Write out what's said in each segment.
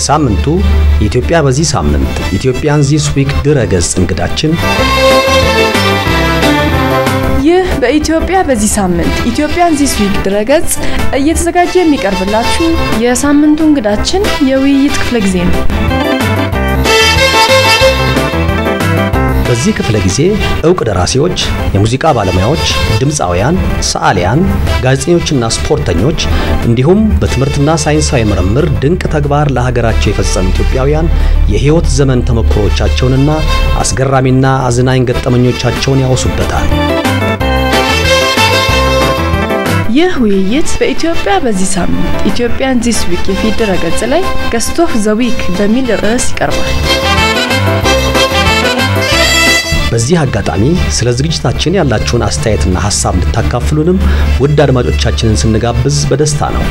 የሳምንቱ ኢትዮጵያ በዚህ ሳምንት ኢትዮጵያን ዚስ ዊክ ድረ-ገጽ እንግዳችን ይህ በኢትዮጵያ በዚህ ሳምንት ኢትዮጵያን ዚስ ዊክ ድረገጽ እየተዘጋጀ የሚቀርብላችሁ የሳምንቱ እንግዳችን የውይይት ክፍለ ጊዜ ነው። በዚህ ክፍለ ጊዜ እውቅ ደራሲዎች፣ የሙዚቃ ባለሙያዎች፣ ድምፃውያን፣ ሰዓሊያን፣ ጋዜጠኞችና ስፖርተኞች እንዲሁም በትምህርትና ሳይንሳዊ ምርምር ድንቅ ተግባር ለሀገራቸው የፈጸሙ ኢትዮጵያውያን የሕይወት ዘመን ተሞክሮቻቸውንና አስገራሚና አዝናኝ ገጠመኞቻቸውን ያወሱበታል። ይህ ውይይት በኢትዮጵያ በዚህ ሳምንት ኢትዮጵያን ዚስ ዊክ የፊት ድረገጽ ላይ ገስት ኦፍ ዘ ዊክ በሚል ርዕስ ይቀርባል። በዚህ አጋጣሚ ስለ ዝግጅታችን ያላችሁን አስተያየትና ሀሳብ እንድታካፍሉንም ውድ አድማጮቻችንን ስንጋብዝ በደስታ ነው።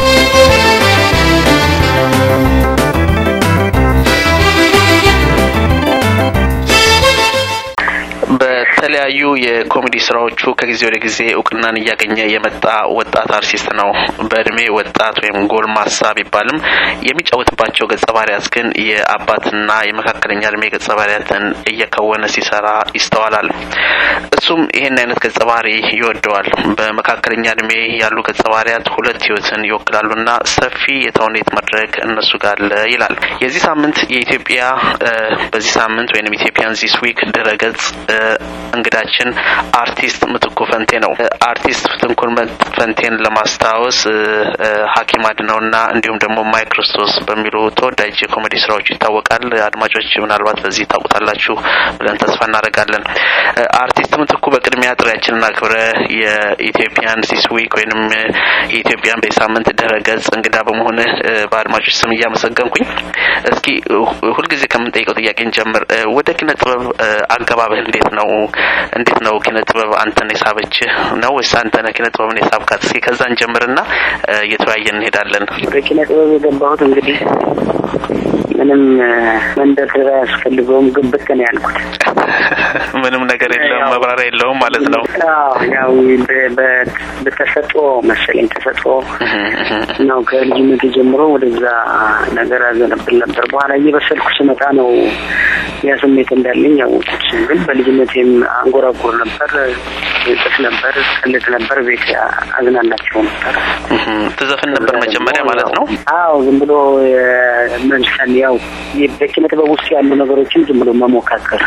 በተለያዩ የኮሜዲ ስራዎቹ ከጊዜ ወደ ጊዜ እውቅናን እያገኘ የመጣ ወጣት አርቲስት ነው። በእድሜ ወጣት ወይም ጎልማሳ ቢባልም የሚጫወትባቸው ገጸ ባህሪያት ግን የአባትና የመካከለኛ እድሜ ገጸ ባህሪያትን እየከወነ ሲሰራ ይስተዋላል። እሱም ይህን አይነት ገጸ ባህሪ ይወደዋል። በመካከለኛ እድሜ ያሉ ገጸ ባህሪያት ሁለት ህይወትን ይወክላሉና ሰፊ የተውኔት መድረክ እነሱ ጋር አለ ይላል። የዚህ ሳምንት የኢትዮጵያ በዚህ ሳምንት ወይም ኢትዮጵያን ዚስ ዊክ ድረገጽ እንግዳችን አርቲስት ምትኩ ፈንቴ ነው። አርቲስት ምትኩን ፈንቴን ለማስታወስ ሐኪም አድነውና እንዲሁም ደግሞ ማይ ክርስቶስ በሚሉ ተወዳጅ የኮሜዲ ስራዎቹ ይታወቃል። አድማጮች ምናልባት በዚህ ታውቁታላችሁ ብለን ተስፋ እናደርጋለን። አርቲስት ምትኩ በቅድሚያ ጥሪያችንን አክብረ የኢትዮጵያን ዚስ ዊክ ወይንም የኢትዮጵያን በሳምንት ድረገጽ እንግዳ በመሆንህ በአድማጮች ስም እያመሰገንኩኝ እስኪ ሁልጊዜ ከምንጠይቀው ጥያቄ እንጀምር። ወደ ኪነ ጥበብ አገባብህ እንዴት ነው? እንዴት ነው ኪነ ጥበብ አንተን የሳበችህ ነው ወይስ አንተ ነህ ኪነ ጥበብን የሳብካት? እስኪ ከዛን ጀምርና እየተወያየን እንሄዳለን። ወደ ኪነ ጥበብ የገባሁት እንግዲህ ምንም መንደርደሪያ አያስፈልገውም። ግብት ነው ያልኩት። ምንም ነገር የለውም፣ መብራሪያ የለውም ማለት ነው። ያው በተሰጥኦ መሰለኝ ተሰጥኦ ነው። ከልጅነት ጀምሮ ወደዛ ነገር አዘነብል ነበር። በኋላ እየበሰልኩ ስመጣ ነው ያ ስሜት እንዳለኝ ያወቁት። ግን በልጅነቴም አንጎራጎር ነበር፣ ጽፍ ነበር፣ ቀልድ ነበር፣ ቤት አዝናናቸው ነበር። ትዘፍን ነበር መጀመሪያ ማለት ነው? አዎ ዝም ብሎ መዝፈን ያው በኪነ ጥበብ ውስጥ ያሉ ነገሮችን ዝም ብሎ መሞካከር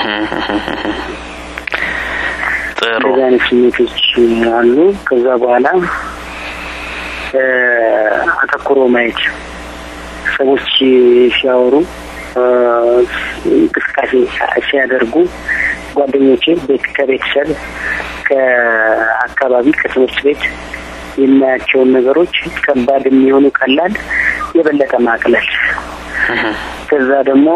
ጥሩ እንደዚህ አይነት ስሜቶች አሉ። ከዛ በኋላ አተኩሮ ማየት ሰዎች ሲያወሩ እንቅስቃሴ ሲያደርጉ ጓደኞቼ ከቤተሰብ ከአካባቢ ከትምህርት ቤት የማያቸውን ነገሮች ከባድ የሚሆኑ ቀላል የበለጠ ማቅለል ከዛ ደግሞ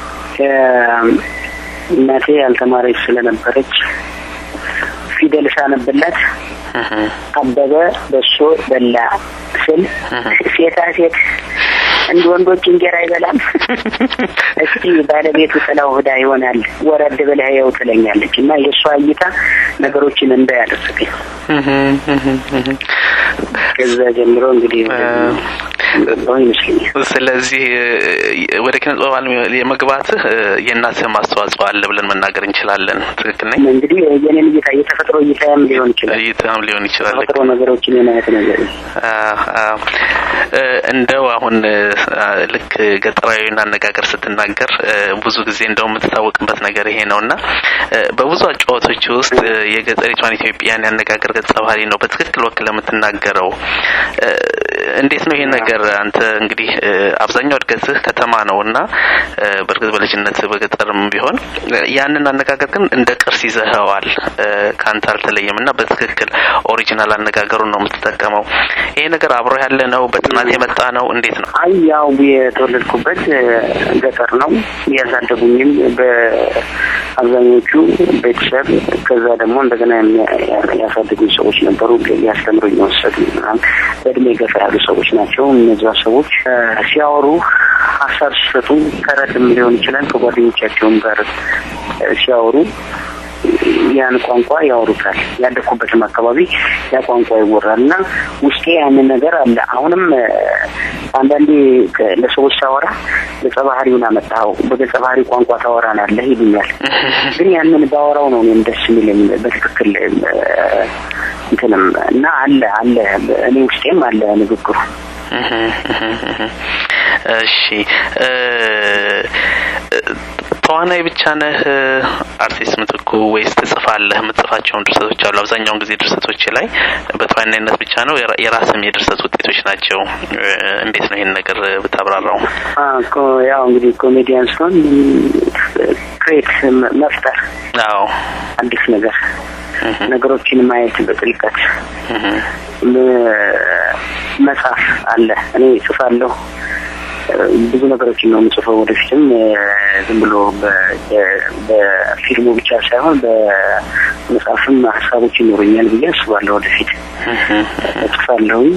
እናቴ ያልተማረች ስለነበረች ፊደል ሳነብላት አበበ በሶ በላ ስል ሴታ ሴት እንደ ወንዶች እንጀራ አይበላም። እስቲ ባለቤቱ ጥላው ህዳ ይሆናል ወረድ ብለህ ያው ትለኛለች እና የእሷ እይታ ነገሮችን እንዳያደርግኝ ከዛ ጀምሮ እንግዲህ ገባሁ ይመስለኛል። ስለዚህ ወደ ኪነ ጥበብ ዓለም የመግባትህ የእናትህም አስተዋጽኦ አለ ብለን መናገር እንችላለን። ትክክል ነኝ? እንግዲህ የኔን እይታ የተፈጥሮ እይታም ሊሆን ይችላል። እይታም ሊሆን ይችላል። ተፈጥሮ ነገሮችን የማየት ነገር እንደው አሁን ልክ ገጠራዊን አነጋገር ስትናገር ብዙ ጊዜ እንደው የምትታወቅበት ነገር ይሄ ነው እና በብዙ አጫዋቶች ውስጥ የገጠሪቷን ኢትዮጵያን ያነጋገር ገጸ ባህሪ ነው በትክክል ወክለህ የምትናገረው። እንዴት ነው ይሄ ነገር? አንተ እንግዲህ አብዛኛው እድገትህ ከተማ ነው እና በእርግጥ በልጅነት በገጠርም ቢሆን ያንን አነጋገር ግን እንደ ቅርስ ይዘኸዋል። ከአንተ አልተለየም እና በትክክል ኦሪጂናል አነጋገሩን ነው የምትጠቀመው። ይሄ ነገር አብሮ ያለ ነው? በጥናት የመጣ ነው? እንዴት ነው? አይ ያው የተወለድኩበት ገጠር ነው። ያሳደጉኝም በአብዛኞቹ ቤተሰብ ከዛ ደግሞ እንደገና ያሳደጉኝ ሰዎች ነበሩ። ሊያስተምሩኝ የወሰዱ በእድሜ ገፋ ያሉ ሰዎች ናቸው። እነዚያ ሰዎች ሲያወሩ ሀሳብ ሲሰጡ ተረትም ሊሆን ይችላል ከጓደኞቻቸውም ጋር ሲያወሩ ያን ቋንቋ ያወሩታል። ያደኩበትም አካባቢ ያ ቋንቋ ይወራል እና ውስጤ ያንን ነገር አለ። አሁንም አንዳንዴ ለሰዎች ሳወራ ገጸ ባህሪውን አመጣኸው በገጸ ባህሪ ቋንቋ ታወራናለህ ይሉኛል። ግን ያንን ባወራው ነው እኔም ደስ የሚለኝ በትክክል እንትንም እና አለ አለ እኔ ውስጤም አለ ንግግሩ። እሺ ተዋናይ ብቻ ነህ አርቲስት ምትኩ ወይስ ትጽፋለህ? የምትጽፋቸውን ድርሰቶች አሉ። አብዛኛውን ጊዜ ድርሰቶች ላይ በተዋናይነት ብቻ ነው፣ የራስም የድርሰት ውጤቶች ናቸው። እንዴት ነው ይህን ነገር ብታብራራው? ያው እንግዲህ ኮሜዲያን ሲሆን ክሬት መፍጠር፣ አዎ አዲስ ነገር ነገሮችን ማየት በጥልቀት መጻፍ አለ። እኔ እጽፋለሁ ብዙ ነገሮችን ነው የምጽፈው። ወደፊትም ዝም ብሎ በፊልሙ ብቻ ሳይሆን በመጽሐፍም ሀሳቦች ይኖሩኛል ብዬ አስባለሁ። ወደፊት እጽፋለሁኝ።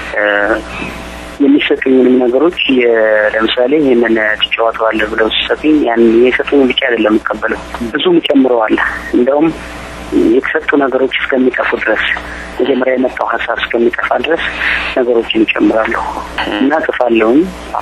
የሚሰጡኝንም ነገሮች ለምሳሌ ይህንን ትጫወተዋለህ ብለው ሲሰጡኝ ያን የሰጡኝ ብቻ አይደለም የምቀበለው፣ ብዙም ጨምረዋል። እንደውም የተሰጡ ነገሮች እስከሚጠፉ ድረስ መጀመሪያ የመጣው ሀሳብ እስከሚጠፋ ድረስ ነገሮችን ይጨምራለሁ እና ጽፋለሁኝ።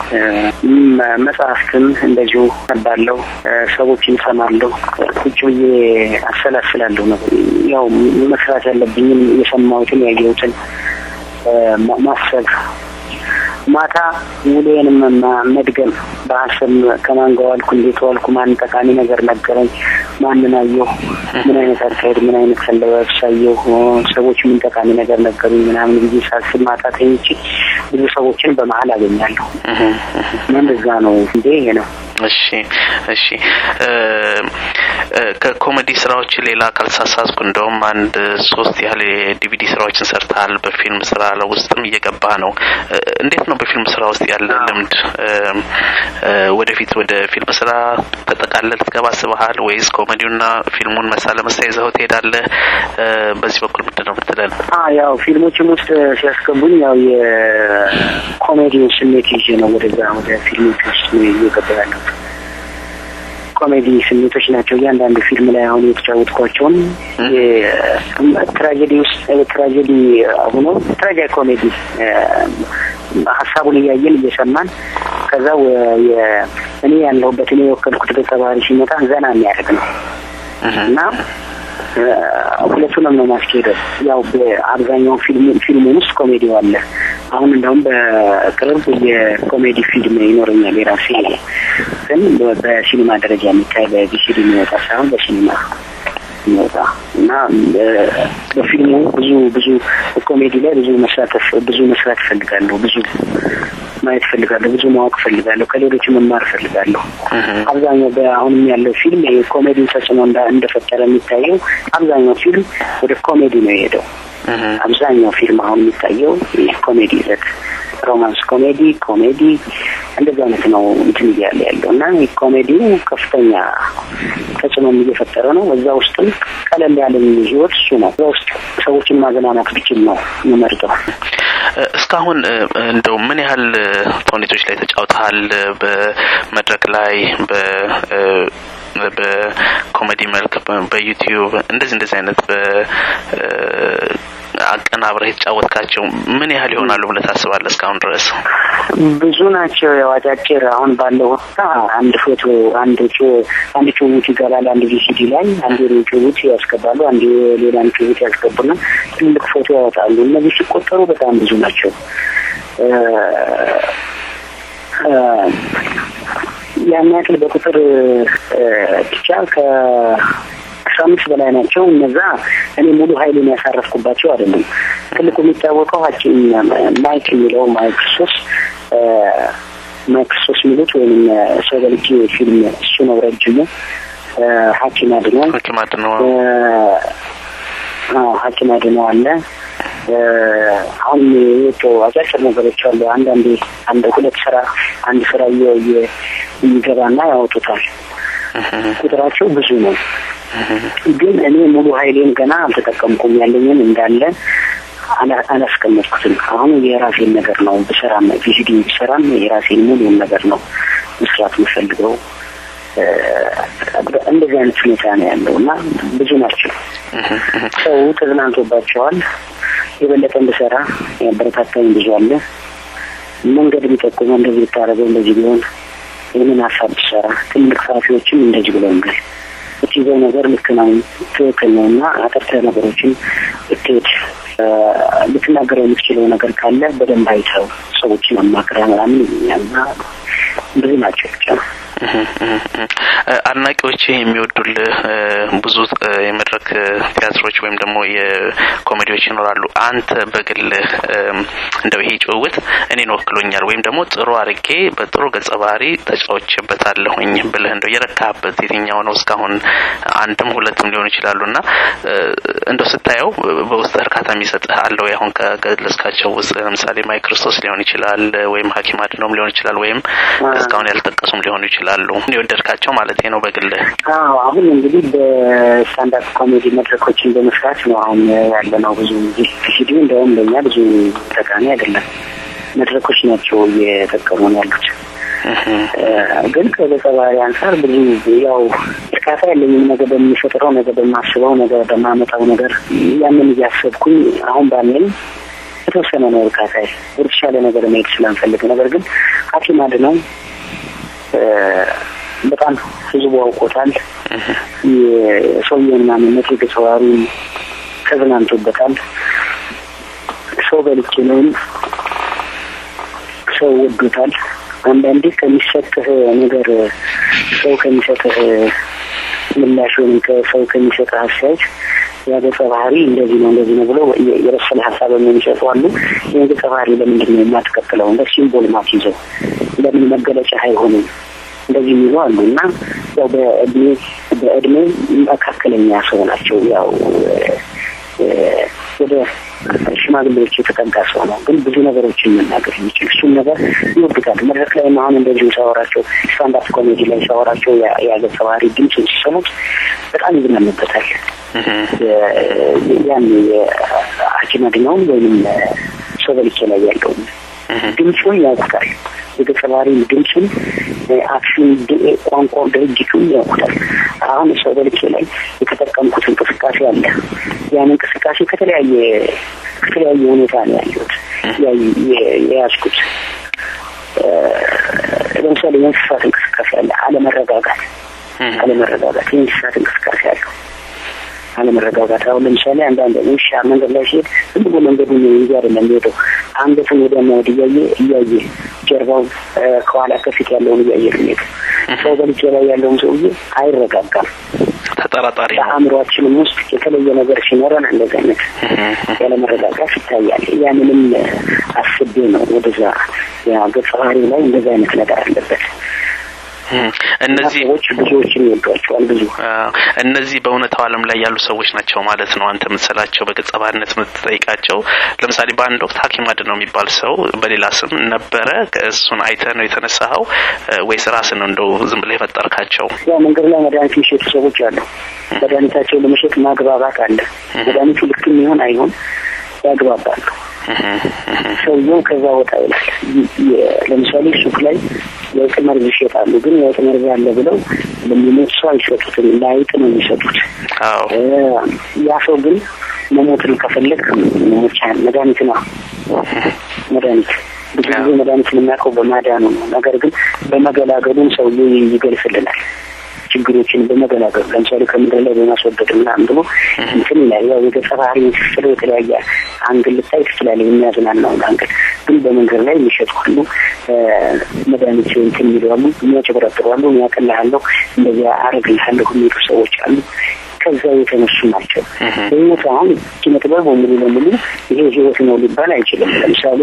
መጽሐፍትም እንደዚሁ ነባለሁ፣ ሰዎችን ሰማለሁ፣ ቁጭ ብዬ አሰላስላለሁ። ነው ያው መስራት ያለብኝም የሰማሁትን ያየሁትን ማሰብ ማታ ውሎዬንም መድገም በሀሳብ ከማን ጋር ዋልኩ፣ እንዴት ዋልኩ፣ ማን ጠቃሚ ነገር ነገረኝ፣ ማንን አየሁ፣ ምን አይነት አካሄድ፣ ምን አይነት አለባበስ አየሁ፣ ሰዎች ምን ጠቃሚ ነገር ነገሩኝ ምናምን ጊዜ ሳስብ ማታ ተኝቼ ብዙ ሰዎችን በመሀል አገኛለሁ እና እንደዛ ነው እንዴ ይሄ ነው። እሺ እሺ። ከኮሜዲ ስራዎች ሌላ ካልተሳሳትኩ እንደውም አንድ ሶስት ያህል የዲቪዲ ስራዎችን ሰርተሃል። በፊልም ስራ ውስጥም እየገባ ነው። እንዴት ነው በፊልም ስራ ውስጥ ያለ ልምድ? ወደፊት ወደ ፊልም ስራ ተጠቃለል ልትገባ አስበሃል ወይስ ኮሜዲውና ፊልሙን መሳ ለመሳ ይዘው ትሄዳለህ? በዚህ በኩል ምንድን ነው ምትለን? ያው ፊልሞችም ውስጥ ሲያስገቡኝ ያው የኮሜዲውን ስሜት ይዤ ነው ወደዛ ወደ ፊልሞች ውስጥ እየገባ ያለሁት። ኮሜዲ ስሜቶች ናቸው እያንዳንዱ ፊልም ላይ አሁን የተጫወትኳቸውን ትራጀዲ ውስጥ ትራጀዲ ሆኖ ትራጃ ኮሜዲ ሀሳቡን እያየን እየሰማን ከዛ እኔ ያለሁበት እኔ የወከልኩት ገጸ ባህሪ ሲመጣ ዘና የሚያደርግ ነው እና ሁለቱንም ነው ማስኬደው። ያው በአብዛኛው ፊልሙን ውስጥ ኮሜዲው አለ። አሁን እንደውም በቅርብ የኮሜዲ ፊልም ይኖረኛል የራሴ ግን በሲኒማ ደረጃ የሚታይ በቪሲዲ የሚወጣ ሳይሆን በሲኒማ የሚወጣ እና በፊልሙ ብዙ ብዙ ኮሜዲ ላይ ብዙ መሳተፍ ብዙ መስራት እፈልጋለሁ። ብዙ ማየት እፈልጋለሁ። ብዙ ማወቅ እፈልጋለሁ። ከሌሎች መማር እፈልጋለሁ። አብዛኛው በአሁንም ያለው ፊልም የኮሜዲ ተጽዕኖ እንደፈጠረ የሚታየው አብዛኛው ፊልም ወደ ኮሜዲ ነው የሄደው። አብዛኛው ፊልም አሁን የሚታየው ኮሜዲ ይዘት ሮማንስ ኮሜዲ ኮሜዲ እንደዚህ አይነት ነው እንትን እያለ ያለው እና ኮሜዲው ከፍተኛ ተጽዕኖም እየፈጠረ ነው። እዛ ውስጥም ቀለል ያለኝ ህይወት እሱ ነው። እዛ ውስጥ ሰዎችን ማዘናናት ብችል ነው የምመርጠው። እስካሁን እንደው ምን ያህል ተውኔቶች ላይ ተጫውተሃል? በመድረክ ላይ በ በኮሜዲ መልክ በዩቲዩብ እንደዚህ እንደዚህ አይነት አቀናብረህ የተጫወትካቸው ምን ያህል ይሆናሉ ብለህ ታስባለህ? እስካሁን ድረስ ብዙ ናቸው። ያው አጫጭር አሁን ባለው ሁኔታ አንድ ፎቶ አንድ አንድ ጭውውት ይገባል። አንድ ቪሲዲ ላይ አንድ ጭውውት ያስገባሉ፣ አንድ ሌላን ጭውውት ያስገቡና ትልቅ ፎቶ ያወጣሉ። እነዚህ ሲቆጠሩ በጣም ብዙ ናቸው። ያን ያክል በቁጥር ብቻ ከ አስራ አምስት በላይ ናቸው። እነዛ እኔ ሙሉ ኃይሉን ያሳረፍኩባቸው አይደለም። ትልቁ የሚታወቀው ሀኪም ማይክ የሚለው ማይክ ሶስ ማይክ ሶስ የሚሉት ወይም ሰው በልጅ ፊልም እሱ ነው ረጅሙ። ሀኪም አድነው ሀኪም አድነው ሀኪም አድነው አለ። አሁን የወጡ አጫጭር ነገሮች አሉ። አንዳንዴ አንድ ሁለት ስራ አንድ ስራ የሚገባና ያወጡታል። ቁጥራቸው ብዙ ነው። ግን እኔ ሙሉ ኃይሌን ገና አልተጠቀምኩም። ያለኝን እንዳለ አላስቀመጥኩትም። አሁን የራሴን ነገር ነው ብሰራም ቪሲዲ ብሰራም የራሴን ሙሉን ነገር ነው መስራት የምፈልገው እንደዚህ አይነት ሁኔታ ነው ያለው እና ብዙ ናቸው። ሰው ተዝናንቶባቸዋል። የበለጠ እንድሰራ ያበረታታኝ ብዙ አለ። መንገድ ቢጠቁመው እንደዚህ ብታደርገው እንደዚህ ቢሆን ይህንን ሀሳብ ብሰራ ትልቅ ጸሐፊዎችም እንደዚህ ብለውኛል። እትይዘው ነገር ልክ ነው፣ ትክክል ነው እና አጠርተህ ነገሮችን ብትሄድ ልትናገረው የምትችለው ነገር ካለ በደንብ አይተው ሰዎችን አማክረህ ምናምን ይሉኛል እና ብዙ ናቸው ብቻ አድናቂዎች የሚወዱልህ ብዙ የመድረክ ቲያትሮች ወይም ደግሞ የኮሜዲዎች ይኖራሉ። አንተ በግልህ እንደው ይሄ ጭውውት እኔን ወክሎኛል ወይም ደግሞ ጥሩ አድርጌ በጥሩ ገጸ ባህሪ ተጫውቼበታለሁኝ ብለህ እንደው የረካህበት የትኛው ነው? እስካሁን አንድም ሁለትም ሊሆኑ ይችላሉ እና እንደው ስታየው በውስጥ እርካታ የሚሰጥህ አለው? አሁን ከገለጽካቸው ውስጥ ለምሳሌ ማይ ክርስቶስ ሊሆን ይችላል ወይም ሐኪም አድነውም ሊሆን ይችላል ወይም እስካሁን ያልጠቀሱም ሊሆኑ ይችላሉ። የወደድካቸው ማለት ነው በግል? አዎ አሁን እንግዲህ በስታንዳፕ ኮሜዲ መድረኮችን በመስራት ነው አሁን ያለ ነው። ብዙ ሲዲ እንደውም ለእኛ ብዙ ጠቃሚ አይደለም። መድረኮች ናቸው እየጠቀሙን ያሉት። ግን ከገጸ ባህሪ አንጻር ብዙ ያው እርካታ ያለኝም ነገር በሚፈጥረው ነገር በማስበው ነገር በማመጣው ነገር ያንን እያሰብኩኝ አሁን ባለኝ የተወሰነ ነው እርካታ ወደተሻለ ነገር መሄድ ስለምፈልግ ነገር ግን ሐኪም አድነው በጣም ህዝቡ አውቆታል። የሰውየውን ማንነት የገጸ ባህሪውን ተዝናንቶበታል። ሰው በልቼ ነውም ሰው ወዶታል። አንዳንዴ ከሚሰጥህ ነገር ሰው ከሚሰጥህ ምላሽ ወይም ከሰው ከሚሰጥህ አስተያየት ያ ገጸ ባህሪ እንደዚህ ነው እንደዚህ ነው ብሎ የበሰለ ሀሳብ የሚሰጡ አሉ። ይህን ገጸ ባህሪ ለምንድን ነው የማትቀጥለው? እንደ ሲምቦል ማትይዘው ለምን መገለጫ አይሆንም? እንደዚህ የሚሉ አሉ እና ያው በእድሜ በእድሜ መካከለኛ ሰው ናቸው። ያው ወደ ሽማግሌዎች የተጠጋ ሰው ነው፣ ግን ብዙ ነገሮችን መናገር የሚችል እሱን ነገር ይወዱታል። መድረክ ላይ አሁን እንደዚሁ ሳወራቸው ስታንዳፕ ኮሜዲ ላይ ሳወራቸው የገጸ ባህሪ ድምፁን ሲሰሙት በጣም ይዝናኑበታል። ያን የሐኪም አድነውን ወይም ሰው በልቼ ላይ ያለውን ድምፁን ያውቁታል። የገጸ ባህሪ ድምፁን፣ አክሽን፣ ቋንቋ፣ ድርጅቱን ያውቁታል። አሁን ሰው በልቼ ላይ የተጠቀምኩት እንቅስቃሴ አለ። ያን እንቅስቃሴ ከተለያየ ከተለያየ ሁኔታ ነው ያየሁት የያዝኩት። ለምሳሌ የእንስሳት እንቅስቃሴ አለ። አለመረጋጋት አለመረጋጋት የእንስሳት እንቅስቃሴ አለው። አለመረጋጋት አሁን ለምሳሌ አንዳንድ ውሻ መንገድ ላይ ሲሄድ ዝም ብሎ መንገዱን እንጂ አይደለም የሚሄደው አንገቱን ወዲያና ወዲህ እያየ እያየ ጀርባው ከኋላ ከፊት ያለውን እያየ ነው የሚሄደው። ሰው በልጅ ላይ ያለውን ሰውዬ አይረጋጋም። ተጠራጣሪ ነው። በአእምሯችንም ውስጥ የተለየ ነገር ሲኖረን እንደዚህ አይነት ያለመረጋጋት ይታያል። ያንንም አስቤ ነው ወደዛ ያ ገጸ ባህሪው ላይ እንደዚህ አይነት ነገር አለበት። እነዚህ ሰዎች ብዙዎችን ይወዷቸዋል። ብዙ እነዚህ በእውነታው ዓለም ላይ ያሉ ሰዎች ናቸው ማለት ነው። አንተ የምትስላቸው በገጸ ባህሪነት የምትጠይቃቸው። ለምሳሌ በአንድ ወቅት ሐኪም አድነው የሚባል ሰው በሌላ ስም ነበረ። እሱን አይተህ ነው የተነሳኸው ወይስ ራስህ ነው እንደው ዝም ብለህ የፈጠርካቸው? ያው መንገድ ላይ መድኃኒት የሚሸጡ ሰዎች አሉ። መድኃኒታቸው ለመሸጥ ማግባባት አለ። መድኃኒቱ ልክ የሚሆን አይሆን ያግባባሉ። ሰውየው ከዛ ወጣ ይላል። ለምሳሌ ሱቅ ላይ የውጥ መርዝ ይሸጣሉ። ግን የውጥ መርዝ አለ ብለው ለሚሞት ሰው አይሰጡትም፣ ለአይጥ ነው የሚሰጡት። ያ ሰው ግን መሞትን ከፈለግ መሞቻ መድኃኒት ነው መድኃኒት ብዙ ጊዜ መድኃኒት የምናውቀው በማዳኑ ነው። ነገር ግን በመገላገሉም ሰውዬው ይገልጽልናል ችግሮችን በመገላገሉ ለምሳሌ ከምድር ላይ በማስወገድ ምናምን ብሎ እንትን ይላል። ያው የገጸ ባህሪ ስለ የተለያየ አንግል ልታይ ትችላለህ። የሚያዝናናውን አንግል ግን በመንገድ ላይ የሚሸጡ አሉ። መድኃኒት እንትን የሚሉ አሉ፣ የሚያጭበረጥሩ አሉ። ያቀልሃለሁ እንደዚያ አረግልሃለሁ የሚሉ ሰዎች አሉ። ከዛ የተነሱ ናቸው። በህይወት አሁን ኪነ ጥበብ ሙሉ ለሙሉ ይሄ ህይወት ነው ሊባል አይችልም። ለምሳሌ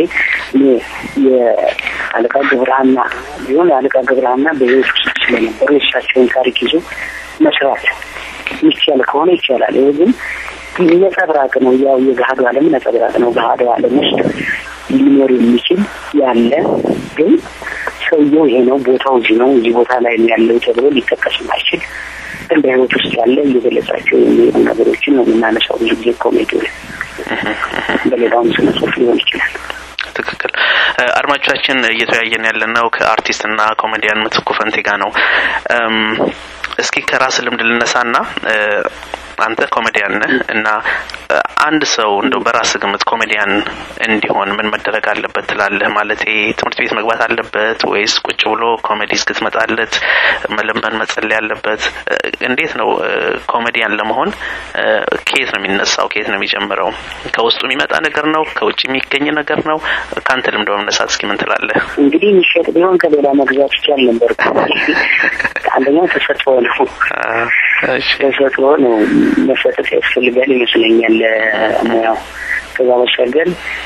የአለቃ ገብረሃና ቢሆን የአለቃ ገብረሃና በህይወት ውስጥ ስለነበሩ የእሳቸውን ታሪክ ይዞ መስራት ይቻል ከሆነ ይቻላል። ይሄ ግን ነጸብራቅ ነው። ያው የገሃዱ ዓለም ነጸብራቅ ነው። ገሃዱ ዓለም ውስጥ ሊኖር የሚችል ያለ ግን ሰውየው ይሄ ነው፣ ቦታው እዚህ ነው፣ እዚህ ቦታ ላይ ያለው ተብሎ ሊጠቀስ ማይችል ግን በህይወት ውስጥ ያለ እየገለጻቸው የሚሄዱ ነገሮችን ነው የምናነሳው። ብዙ ጊዜ ኮሜዲ በሌላውም ስነ ጽሁፍ ሊሆን ይችላል። ትክክል። አድማጮቻችን እየተወያየን ያለነው ከአርቲስትና ኮሜዲያን ምትኩ ፈንቴ ጋር ነው። እስኪ ከራስ ልምድ ልነሳና አንተ ኮሜዲያን ነህ እና አንድ ሰው እንደው በራስ ግምት ኮሜዲያን እንዲሆን ምን መደረግ አለበት ትላለህ? ማለት ትምህርት ቤት መግባት አለበት ወይስ ቁጭ ብሎ ኮሜዲ እስክትመጣለት መለመን መጸለይ አለበት? እንዴት ነው ኮሜዲያን ለመሆን ከየት ነው የሚነሳው? ከየት ነው የሚጀምረው? ከውስጡ የሚመጣ ነገር ነው? ከውጭ የሚገኝ ነገር ነው? ከአንተ ልምድ በመነሳት እስኪ ምን ትላለህ? እንግዲህ የሚሸጥ ቢሆን ከሌላ መግዛት ይቻል ነበር። አንደኛው ተሰጥኦ ነው። ተሰጥኦ ነው መሰጠት ያስፈልጋል ይመስለኛል ሙያው። ከዛ ባሻገር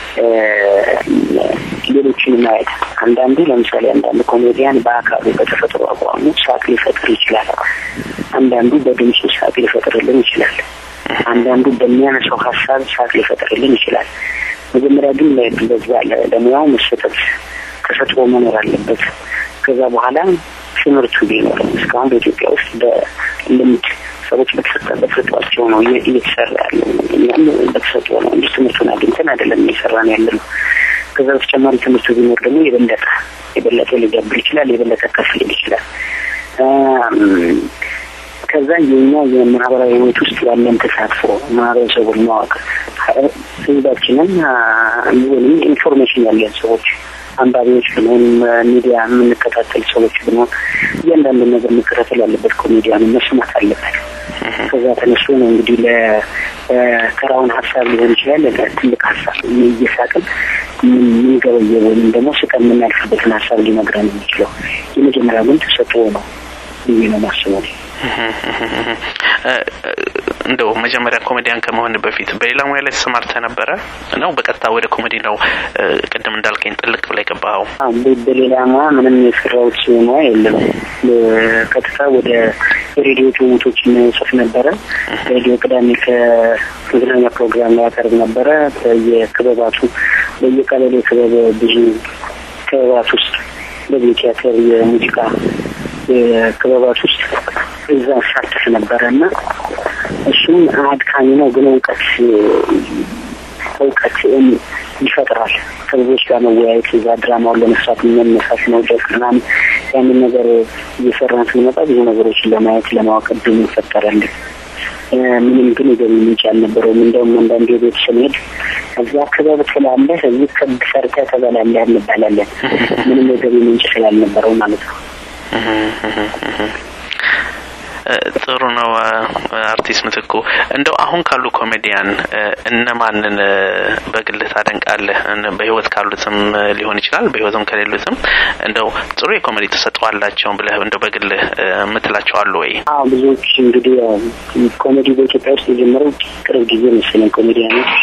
ሌሎችን ማየት አንዳንዱ ለምሳሌ አንዳንድ ኮሜዲያን በአካሉ በተፈጥሮ አቋሙ ሳቅ ሊፈጥር ይችላል። አንዳንዱ በድምፁ ሳቅ ሊፈጥርልን ይችላል። አንዳንዱ በሚያነሳው ሀሳብ ሳቅ ሊፈጥርልን ይችላል። መጀመሪያ ግን ለዛ ለሙያው መሰጠት ተሰጥኦ መኖር አለበት። ከዛ በኋላ ትምህርቱ ቢኖር እስካሁን በኢትዮጵያ ውስጥ በልምድ ሰዎች በተሰጧቸው ነው እየተሰራ ያለው። እኛም በተሰጥኦ ነው እንጂ ትምህርቱን አግኝተን አይደለም እየሰራ ነው ያለ ነው። ከዛ በተጨማሪ ትምህርቱ ቢኖር ደግሞ የበለጠ የበለጠ ሊገብር ይችላል፣ የበለጠ ከፍ ሊል ይችላል። ከዛ የኛ የማህበራዊ ህይወት ውስጥ ያለን ተሳትፎ ማህበረሰቡን ማወቅ ህዝባችንን ወይም ኢንፎርሜሽን ያለን ሰዎች አንባቢዎች ብንሆን ሚዲያ የምንከታተል ሰዎች ብንሆን እያንዳንዱን ነገር መከታተል ያለበት ኮሜዲያኑ መስማት አለበት። ከዛ ተነስቶ ነው እንግዲህ ለተራውን ሀሳብ ሊሆን ይችላል ትልቅ ሀሳብ እየሳቅን የምንገበየ ወይም ደግሞ ስቀን የምናልፍበትን ሀሳብ ሊነግረን የሚችለው የመጀመሪያ ግን ተሰጥኦ ነው ብዬ ነው ማስበው። እንደው መጀመሪያ ኮሜዲያን ከመሆን በፊት በሌላ ሙያ ላይ ተሰማርተ ነበረ ነው? በቀጥታ ወደ ኮሜዲ ነው ቅድም እንዳልከኝ ጥልቅ ብላ የገባኸው? በሌላ ሙያ ምንም የሰራሁት ሙያ የለም። ቀጥታ ወደ ሬዲዮ ጭውውቶችን ጽፍ ነበረ። ሬዲዮ ቅዳሜ ከመዝናኛ ፕሮግራም ላይ ያቀርብ ነበረ። በየክበባቱ በየቀበሌ ክበብ ብዙ ክበባት ውስጥ በዚህ ቲያትር የሙዚቃ ክበባት ውስጥ እዛ ሳተፍ ነበረ እና እሱም አድካሚ ነው፣ ግን እውቀት እውቀት ይፈጥራል። ከብዙዎች ጋር መወያየት እዛ ድራማውን ለመስራት መነሳት መውደቅ ምናምን ያንን ነገር እየሰራን ስንመጣ ብዙ ነገሮችን ለማየት ለማወቅ እድሉ ይፈጠራልን። ምንም ግን የገቢ ምንጭ አልነበረውም። እንደውም አንዳንድ የቤት ስንሄድ እዚያ ክበብ ትላለህ፣ እዚህ ክብ ሰርተህ ትበላለህ እንባላለን። ምንም የገቢ ምንጭ ስላልነበረው ማለት ነው። ጥሩ ነው። አርቲስት ምትኩ እንደው አሁን ካሉ ኮሜዲያን እነማንን በግልህ ታደንቃለህ? በህይወት ካሉትም ሊሆን ይችላል፣ በህይወትም ከሌሉትም እንደው ጥሩ የኮሜዲ ተሰጥኦ አላቸውን ብለህ እንደው በግልህ የምትላቸው አሉ ወይ? አዎ ብዙዎች እንግዲህ ኮሜዲ በኢትዮጵያ ውስጥ የጀመረው ቅርብ ጊዜ መሰለኝ። ኮሜዲያኖች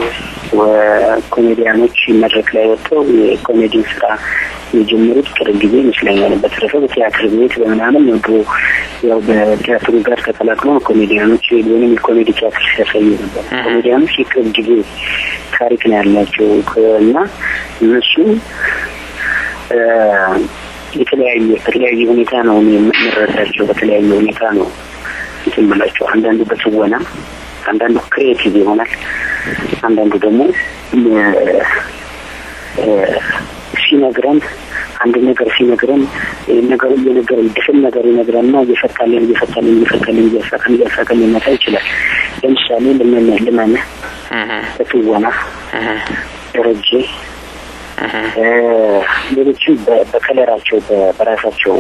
ኮሜዲያኖች መድረክ ላይ ወጥተው የኮሜዲን ስራ የጀመሩት ቅርብ ጊዜ ይመስለኛል። በተረፈ በቲያትር ቤት በምናምን ነው ድሮ ያው በቲያትሩ ጋር ተቀላቅሎ ኮሜዲያኖች ወይም የኮሜዲ ቲያትር ሲያሳዩ ነበር። ኮሜዲያኖች የቅርብ ጊዜ ታሪክ ነው ያላቸው እና እነሱ የተለያየ በተለያየ ሁኔታ ነው የምንረዳቸው። በተለያየ ሁኔታ ነው እንትን ብላቸው አንዳንዱ በትወና አንዳንዱ ክሬቲቭ ይሆናል። አንዳንዱ ደግሞ ሲነግረን አንድ ነገር ሲነግረን ነገሩ እየነገረ ድፍን ነገር ይነግረንና እየፈታልን እየፈታልን እየፈታልን እያሳቀን እያሳቀን ሊመጣ ይችላል። ለምሳሌ ልመነ ልመነ በትወና ደረጀ ሌሎችም በከለራቸው በራሳቸው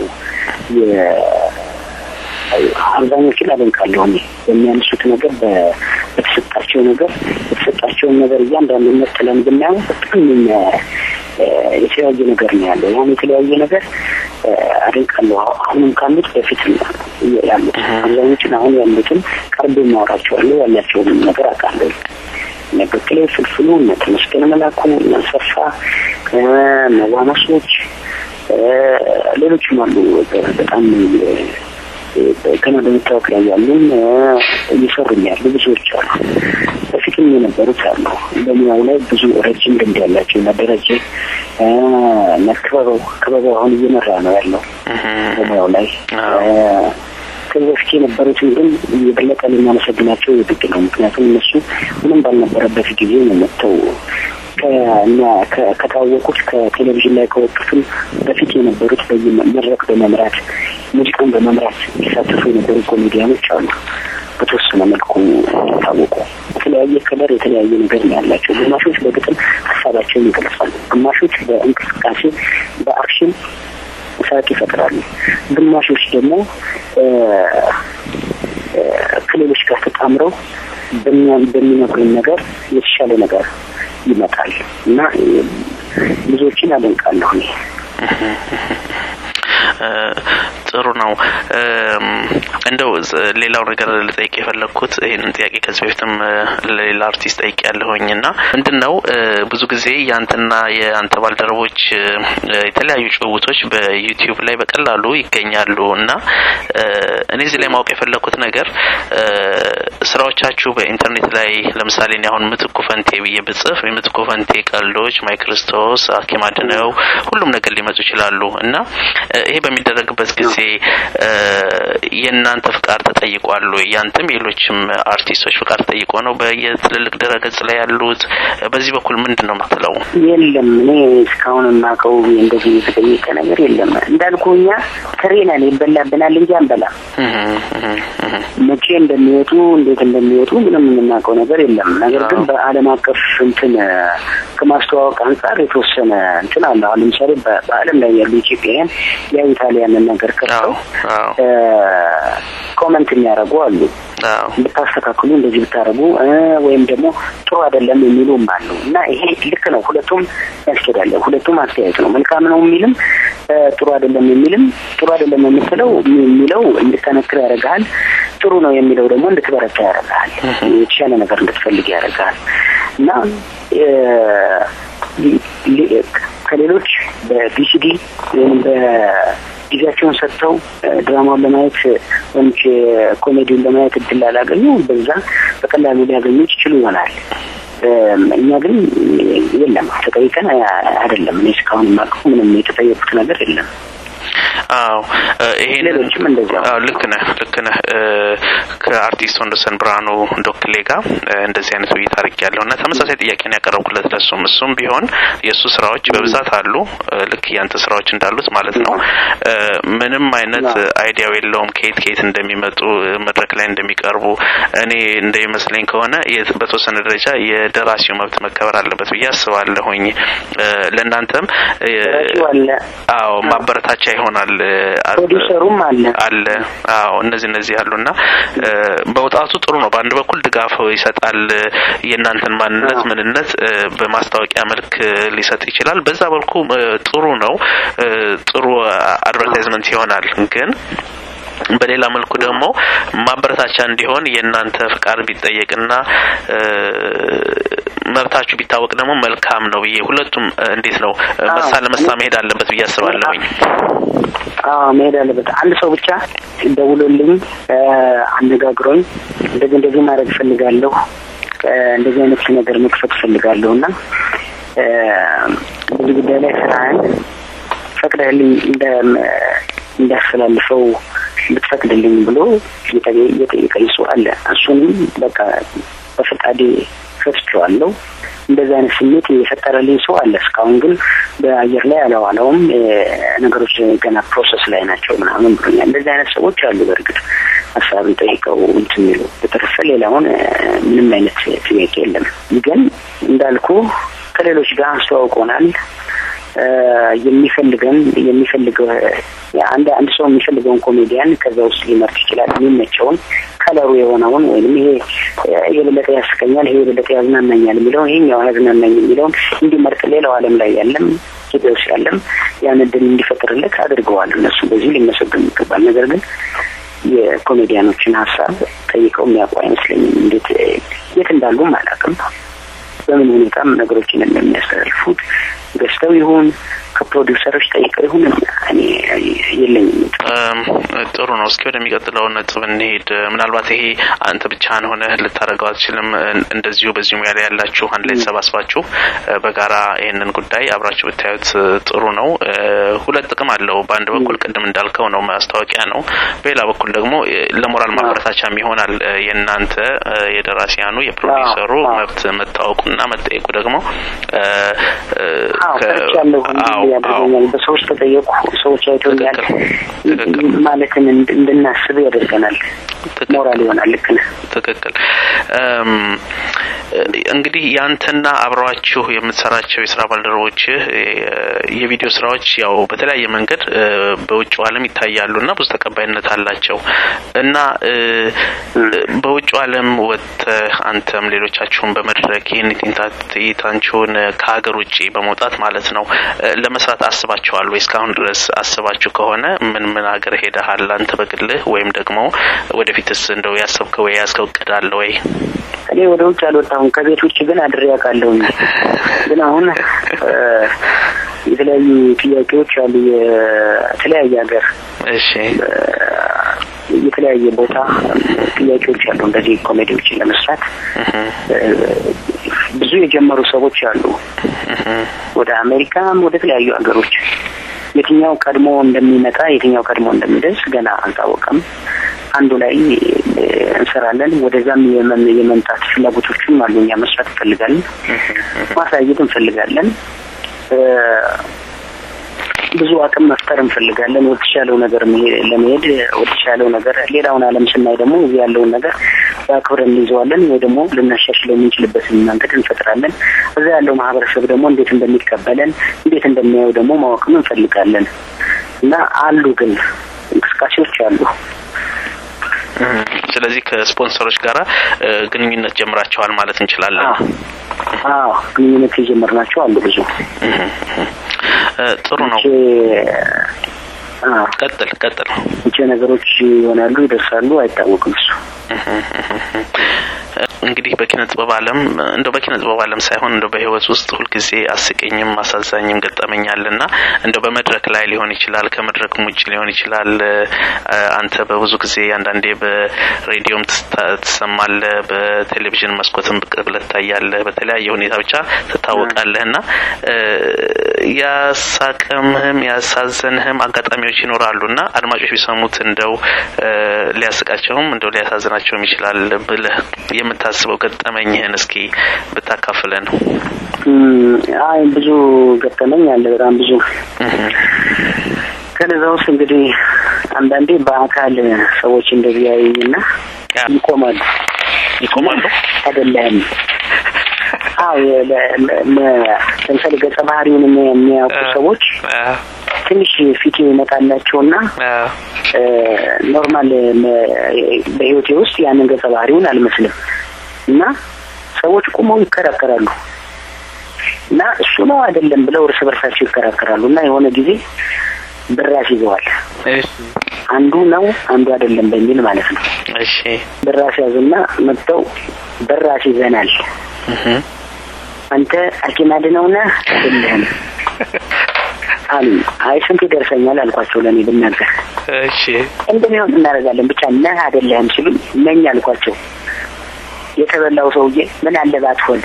አብዛኞቹን አደንቃለሁ እኔ በሚያነሱት ነገር በተሰጣቸው ነገር የተሰጣቸውን ነገር እያንዳንዱ መጥለን ብናየው በጣም የተለያየ ነገር ነው ያለው። ያን የተለያየ ነገር አደንቃለሁ። አሁንም ካሉት በፊት ያሉት አብዛኞቹን አሁን ያሉትን ቀርቤ ማወራቸዋለሁ። ያላቸውንም ነገር አውቃለሁ። እነ በክሌ ፍልፍሉ፣ እነ ተመስገን መላኩ፣ እነ ሰፋ መዋናሶች፣ ሌሎችም አሉ በጣም ገና በመታወቅ ላይ ያሉን እየሰሩም ያሉ ብዙዎች አሉ። በፊትም የነበሩት አሉ። በሙያው ላይ ብዙ ረጅም ልምድ ያላቸው እና ደረጀ እና ክበበው ክበበው አሁን እየመራ ነው ያለው በሙያው ላይ ከዚህ በፊት የነበሩትን ግን የበለጠ ልናመሰግናቸው የግድ ነው። ምክንያቱም እነሱ ምንም ባልነበረበት ጊዜ ነው መጥተው ከታወቁት ከቴሌቪዥን ላይ ከወጡትም በፊት የነበሩት በመድረክ በመምራት ሙዚቃን በመምራት ሲሳተፉ የነበሩ ኮሜዲያኖች አሉ። በተወሰነ መልኩ ታወቁ። የተለያየ ከለር የተለያየ ነገር ነው ያላቸው። ግማሾች በግጥም ሀሳባቸውን ይገልጻሉ። ግማሾች በእንቅስቃሴ በአክሽን ሳቅ ይፈጥራሉ። ግማሾች ደግሞ ከሌሎች ጋር ተጣምረው በሚነግሩን ነገር የተሻለ ነገር ይመጣል እና ብዙዎችን አደንቃለሁ እኔ። ጥሩ ነው። እንደው ሌላው ነገር ልጠይቅ የፈለግኩት ይህንን ጥያቄ ከዚህ በፊትም ለሌላ አርቲስት ጠይቅ ያለሁኝ እና ምንድን ነው ብዙ ጊዜ የአንተና የአንተ ባልደረቦች የተለያዩ ጭውውቶች በዩቲዩብ ላይ በቀላሉ ይገኛሉ እና እኔ እዚህ ላይ ማወቅ የፈለግኩት ነገር ስራዎቻችሁ በኢንተርኔት ላይ ለምሳሌ እኔ አሁን ምትኩ ፈንቴ ብዬ ብጽፍ የምትኩ ፈንቴ ቀልዶች፣ ማይክርስቶስ፣ ሐኪም አድነው ሁሉም ነገር ሊመጡ ይችላሉ እና ይሄ በሚደረግበት ጊዜ የእናንተ ፍቃድ ተጠይቋል ወይ? ያንተም የሌሎችም አርቲስቶች ፍቃድ ተጠይቆ ነው በየትልልቅ ድረገጽ ላይ ያሉት? በዚህ በኩል ምንድን ነው የምትለው? የለም እኔ እስካሁን የማውቀው እንደዚህ የተጠየቀ ነገር የለም። እንዳልኩ እኛ ትሬ ነን፣ ይበላብናል እንጂ አንበላም። መቼ እንደሚወጡ እንዴት እንደሚወጡ ምንም የምናውቀው ነገር የለም። ነገር ግን በዓለም አቀፍ እንትን ከማስተዋወቅ አንጻር የተወሰነ እንትን አለ። አሁን ለምሳሌ በዓለም ላይ ያሉ ኢትዮጵያውያን ያ ኢታሊያንን ነገር ከፍተው ኮመንት የሚያደርጉ አሉ። ብታስተካክሉ እንደዚህ ብታደርጉ ወይም ደግሞ ጥሩ አይደለም የሚሉም አሉ እና ይሄ ልክ ነው። ሁለቱም ያስኬዳለ። ሁለቱም አስተያየት ነው። መልካም ነው የሚልም ጥሩ አይደለም የሚልም ጥሩ አይደለም የምትለው የሚለው እንድጠነክር ያደርግሃል። ጥሩ ነው የሚለው ደግሞ እንድትበረታ ያደርግሃል። የተሻለ ነገር እንድትፈልግ ያደርግሃል እና ከሌሎች በቪሲዲ ወይም በጊዜያቸውን ሰጥተው ድራማውን ለማየት ወይም ኮሜዲውን ለማየት እድል ላላገኙ በዛ በቀላሉ ሊያገኙት ይችሉ ይሆናል። እኛ ግን የለም ተጠይቀን አይደለም። እኔ እስካሁን የማውቀው ምንም የተጠየቁት ነገር የለም። አዎ ይሄን ሌሎችም እንደዚያው ልክ ነህ ልክ ነህ ከአርቲስት ወንደሰን ብርሃኑ ዶክሌ ጋር እንደዚህ አይነት ውይይት አድርጌያለሁ እና ተመሳሳይ ጥያቄ ነው ያቀረብኩለት ለሱም እሱም ቢሆን የእሱ ስራዎች በብዛት አሉ ልክ ያንተ ስራዎች እንዳሉት ማለት ነው ምንም አይነት አይዲያው የለውም ከየት ከየት እንደሚመጡ መድረክ ላይ እንደሚቀርቡ እኔ እንደሚመስለኝ ከሆነ በተወሰነ ደረጃ የደራሲው መብት መከበር አለበት ብዬ አስባለሁኝ ለእናንተም አዎ ማበረታቻ ይሆናል ፕሮዲሰሩም አለ አለ አዎ እነዚህ እነዚህ አሉና በውጣቱ ጥሩ ነው በአንድ በኩል ድጋፍ ይሰጣል የእናንተን ማንነት ምንነት በማስታወቂያ መልክ ሊሰጥ ይችላል በዛ በልኩ ጥሩ ነው ጥሩ አድቨርታይዝመንት ይሆናል ግን በሌላ መልኩ ደግሞ ማበረታቻ እንዲሆን የእናንተ ፍቃድ ቢጠየቅና መብታችሁ ቢታወቅ ደግሞ መልካም ነው ብዬ ሁለቱም እንዴት ነው መሳ ለመሳ መሄድ አለበት ብዬ አስባለሁኝ። አዎ መሄድ አለበት። አንድ ሰው ብቻ ደውሎልኝ አነጋግሮኝ እንደዚህ እንደዚህ ማድረግ እፈልጋለሁ እንደዚህ አይነት ነገር መክፈት እፈልጋለሁ እና በዚህ ጉዳይ ላይ ስራህን ፈቅደህልኝ እንዳያስተላልፈው ልትፈቅድልኝ ብሎ የጠየቀኝ ሰው አለ። እሱንም በቃ በፈቃዴ ፈትቼዋለሁ። እንደዚህ አይነት ስሜት የፈጠረልኝ ሰው አለ። እስካሁን ግን በአየር ላይ አለዋለውም ነገሮች ገና ፕሮሰስ ላይ ናቸው ምናምን ብሎኛል። እንደዚህ አይነት ሰዎች አሉ። በእርግጥ ሀሳብን ጠይቀው እንትን የሚሉ በተረፈ ሌላውን ምንም አይነት ጥያቄ የለም። ግን እንዳልኩ ከሌሎች ጋር አስተዋውቆናል። የሚፈልገን የሚፈልገው አንድ አንድ ሰው የሚፈልገውን ኮሜዲያን ከዛ ውስጥ ሊመርጥ ይችላል። የሚመቸውን ከለሩ የሆነውን ወይም ይሄ የበለጠ ያስቀኛል፣ ይሄ የበለጠ ያዝናናኛል የሚለውን ይሄኛው ያዝናናኝ የሚለውን እንዲመርጥ ሌላው ዓለም ላይ ያለም ኢትዮጵያ ውስጥ ያለም ያን እድል እንዲፈጥርለት አድርገዋል። እነሱ በዚህ ሊመሰገኑ ይገባል። ነገር ግን የኮሜዲያኖችን ሀሳብ ጠይቀው የሚያውቁ አይመስለኝም። እንዴት የት እንዳሉም አላውቅም። በምን ሁኔታም ነገሮችን እንደሚያስተላልፉት ገዝተው ይሁን ከፕሮዲውሰሮች ጠይቀው ይሁን እኔ የለኝም። ጥሩ ነው። እስኪ ወደሚቀጥለው ነጥብ እንሄድ። ምናልባት ይሄ አንተ ብቻህን ሆነህ ልታደርገው አትችልም። እንደዚሁ በዚሁ ሙያ ላይ ያላችሁ አንድ ላይ ተሰባስባችሁ በጋራ ይህንን ጉዳይ አብራችሁ ብታዩት ጥሩ ነው። ሁለት ጥቅም አለው። በአንድ በኩል ቅድም እንዳልከው ነው ማስታወቂያ ነው። በሌላ በኩል ደግሞ ለሞራል ማበረታቻም ይሆናል። የእናንተ የደራሲያኑ የፕሮዲውሰሩ መብት መታወቁና መጠየቁ ደግሞ ያደርገኛል። በሰዎች ተጠየቁ፣ ሰዎች አይቶኛል ማለትን እንድናስብ ያደርገናል። ሞራል ይሆናል። ልክ ነህ። ትክክል። እንግዲህ ያንተና አብረዋችሁ የምትሰራቸው የስራ ባልደረቦችህ የቪዲዮ ስራዎች ያው በተለያየ መንገድ በውጭው ዓለም ይታያሉና ብዙ ተቀባይነት አላቸው እና በውጭው ዓለም ወጥተህ አንተም ሌሎቻችሁን በመድረክ ይህን ትዕይንታችሁን ከሀገር ውጭ በመውጣት ማለት ነው ለመስራት አስባችኋል ወይ? እስካሁን ድረስ አስባችሁ ከሆነ ምን ምን ሀገር ሄደሃል አንተ በግልህ ወይም ደግሞ ወደፊትስ እንደው ያሰብከው ወይ ያዝከው እቅድ አለ ወይ? እኔ ወደ ውጭ አልወጣሁም። ከቤት ውጭ ግን አድሬ አውቃለሁ። ግን አሁን የተለያዩ ጥያቄዎች አሉ። የተለያየ ሀገር እሺ፣ የተለያየ ቦታ ጥያቄዎች አሉ። እንደዚህ ኮሜዲዎችን ለመስራት ብዙ የጀመሩ ሰዎች አሉ። ወደ አሜሪካም ወደ ተለያዩ ሀገሮች የትኛው ቀድሞ እንደሚመጣ የትኛው ቀድሞ እንደሚደርስ ገና አልታወቀም። አንዱ ላይ እንሰራለን። ወደዛም የመምጣት ፍላጎቶችም አሉ። እኛ መስራት እንፈልጋለን፣ ማሳየት እንፈልጋለን። ብዙ አቅም መፍጠር እንፈልጋለን። ወደ ተሻለው ነገር ለመሄድ ወደ ተሻለው ነገር ሌላውን ዓለም ስናይ ደግሞ እዚህ ያለውን ነገር በአክብረን እንይዘዋለን ወይ ደግሞ ልናሻሽለው የምንችልበትን መንገድ እንፈጥራለን። እዛ ያለው ማህበረሰብ ደግሞ እንዴት እንደሚቀበለን እንዴት እንደሚያየው ደግሞ ማወቅም እንፈልጋለን እና አሉ ግን እንቅስቃሴዎች አሉ። ስለዚህ ከስፖንሰሮች ጋራ ግንኙነት ጀምራቸዋል ማለት እንችላለን። አዎ ግንኙነት የጀመርናቸው አሉ ብዙ። ጥሩ ነው። ቀጥል ቀጥል። መቼ ነገሮች ይሆናሉ ይደርሳሉ አይታወቅም እሱ እንግዲህ በኪነ ጥበብ ዓለም እንደው በኪነ ጥበብ ዓለም ሳይሆን እንደው በህይወት ውስጥ ሁልጊዜ አስቀኝም አሳዛኝም ገጠመኛልና እንደው በመድረክ ላይ ሊሆን ይችላል፣ ከመድረክም ውጭ ሊሆን ይችላል። አንተ በብዙ ጊዜ አንዳንዴ በሬዲዮም ትሰማለህ፣ በቴሌቪዥን መስኮትም ብቅ ብለህ ትታያለህ። በተለያየ ሁኔታ ብቻ ትታወቃለህና ያሳቀምህም ያሳዘንህም አጋጣሚዎች ይኖራሉና አድማጮች ቢሰሙት እንደው ሊያስቃቸውም እንደው ሊያሳዝናቸውም ይችላል ብለህ የምታስበው ገጠመኝህን እስኪ ብታካፍለን። አይ ብዙ ገጠመኝ አለ፣ በጣም ብዙ። ከነዛ ውስጥ እንግዲህ አንዳንዴ በአካል ሰዎች እንደዚህ ያዩኝና ይቆማሉ ይቆማሉ አይደለም አዎ ለምሳሌ ገጸ ባህሪውን የሚያውቁ ሰዎች ትንሽ ፊት ይመጣላቸውና ኖርማል በህይወቴ ውስጥ ያንን ገጸ ባህሪውን አልመስልም እና ሰዎች ቁመው ይከራከራሉ እና እሱ ነው አይደለም ብለው እርስ በርሳቸው ይከራከራሉ እና የሆነ ጊዜ ብራስ ይዘዋል። አንዱ ነው አንዱ አይደለም በሚል ማለት ነው። እሺ ብራስ ያዙና መጥተው ብራስ ይዘናል አንተ ሐኪም አድነው ነህ አይደለህም አሉ። አይ ስንት ይደርሰኛል አልኳቸው። ለእኔ ብናገር እሺ እንደሚሆን እናደርጋለን ብቻ ነህ አይደለህም ሲሉኝ ነኝ አልኳቸው። የተበላው ሰውዬ ምን አለ ባትሆን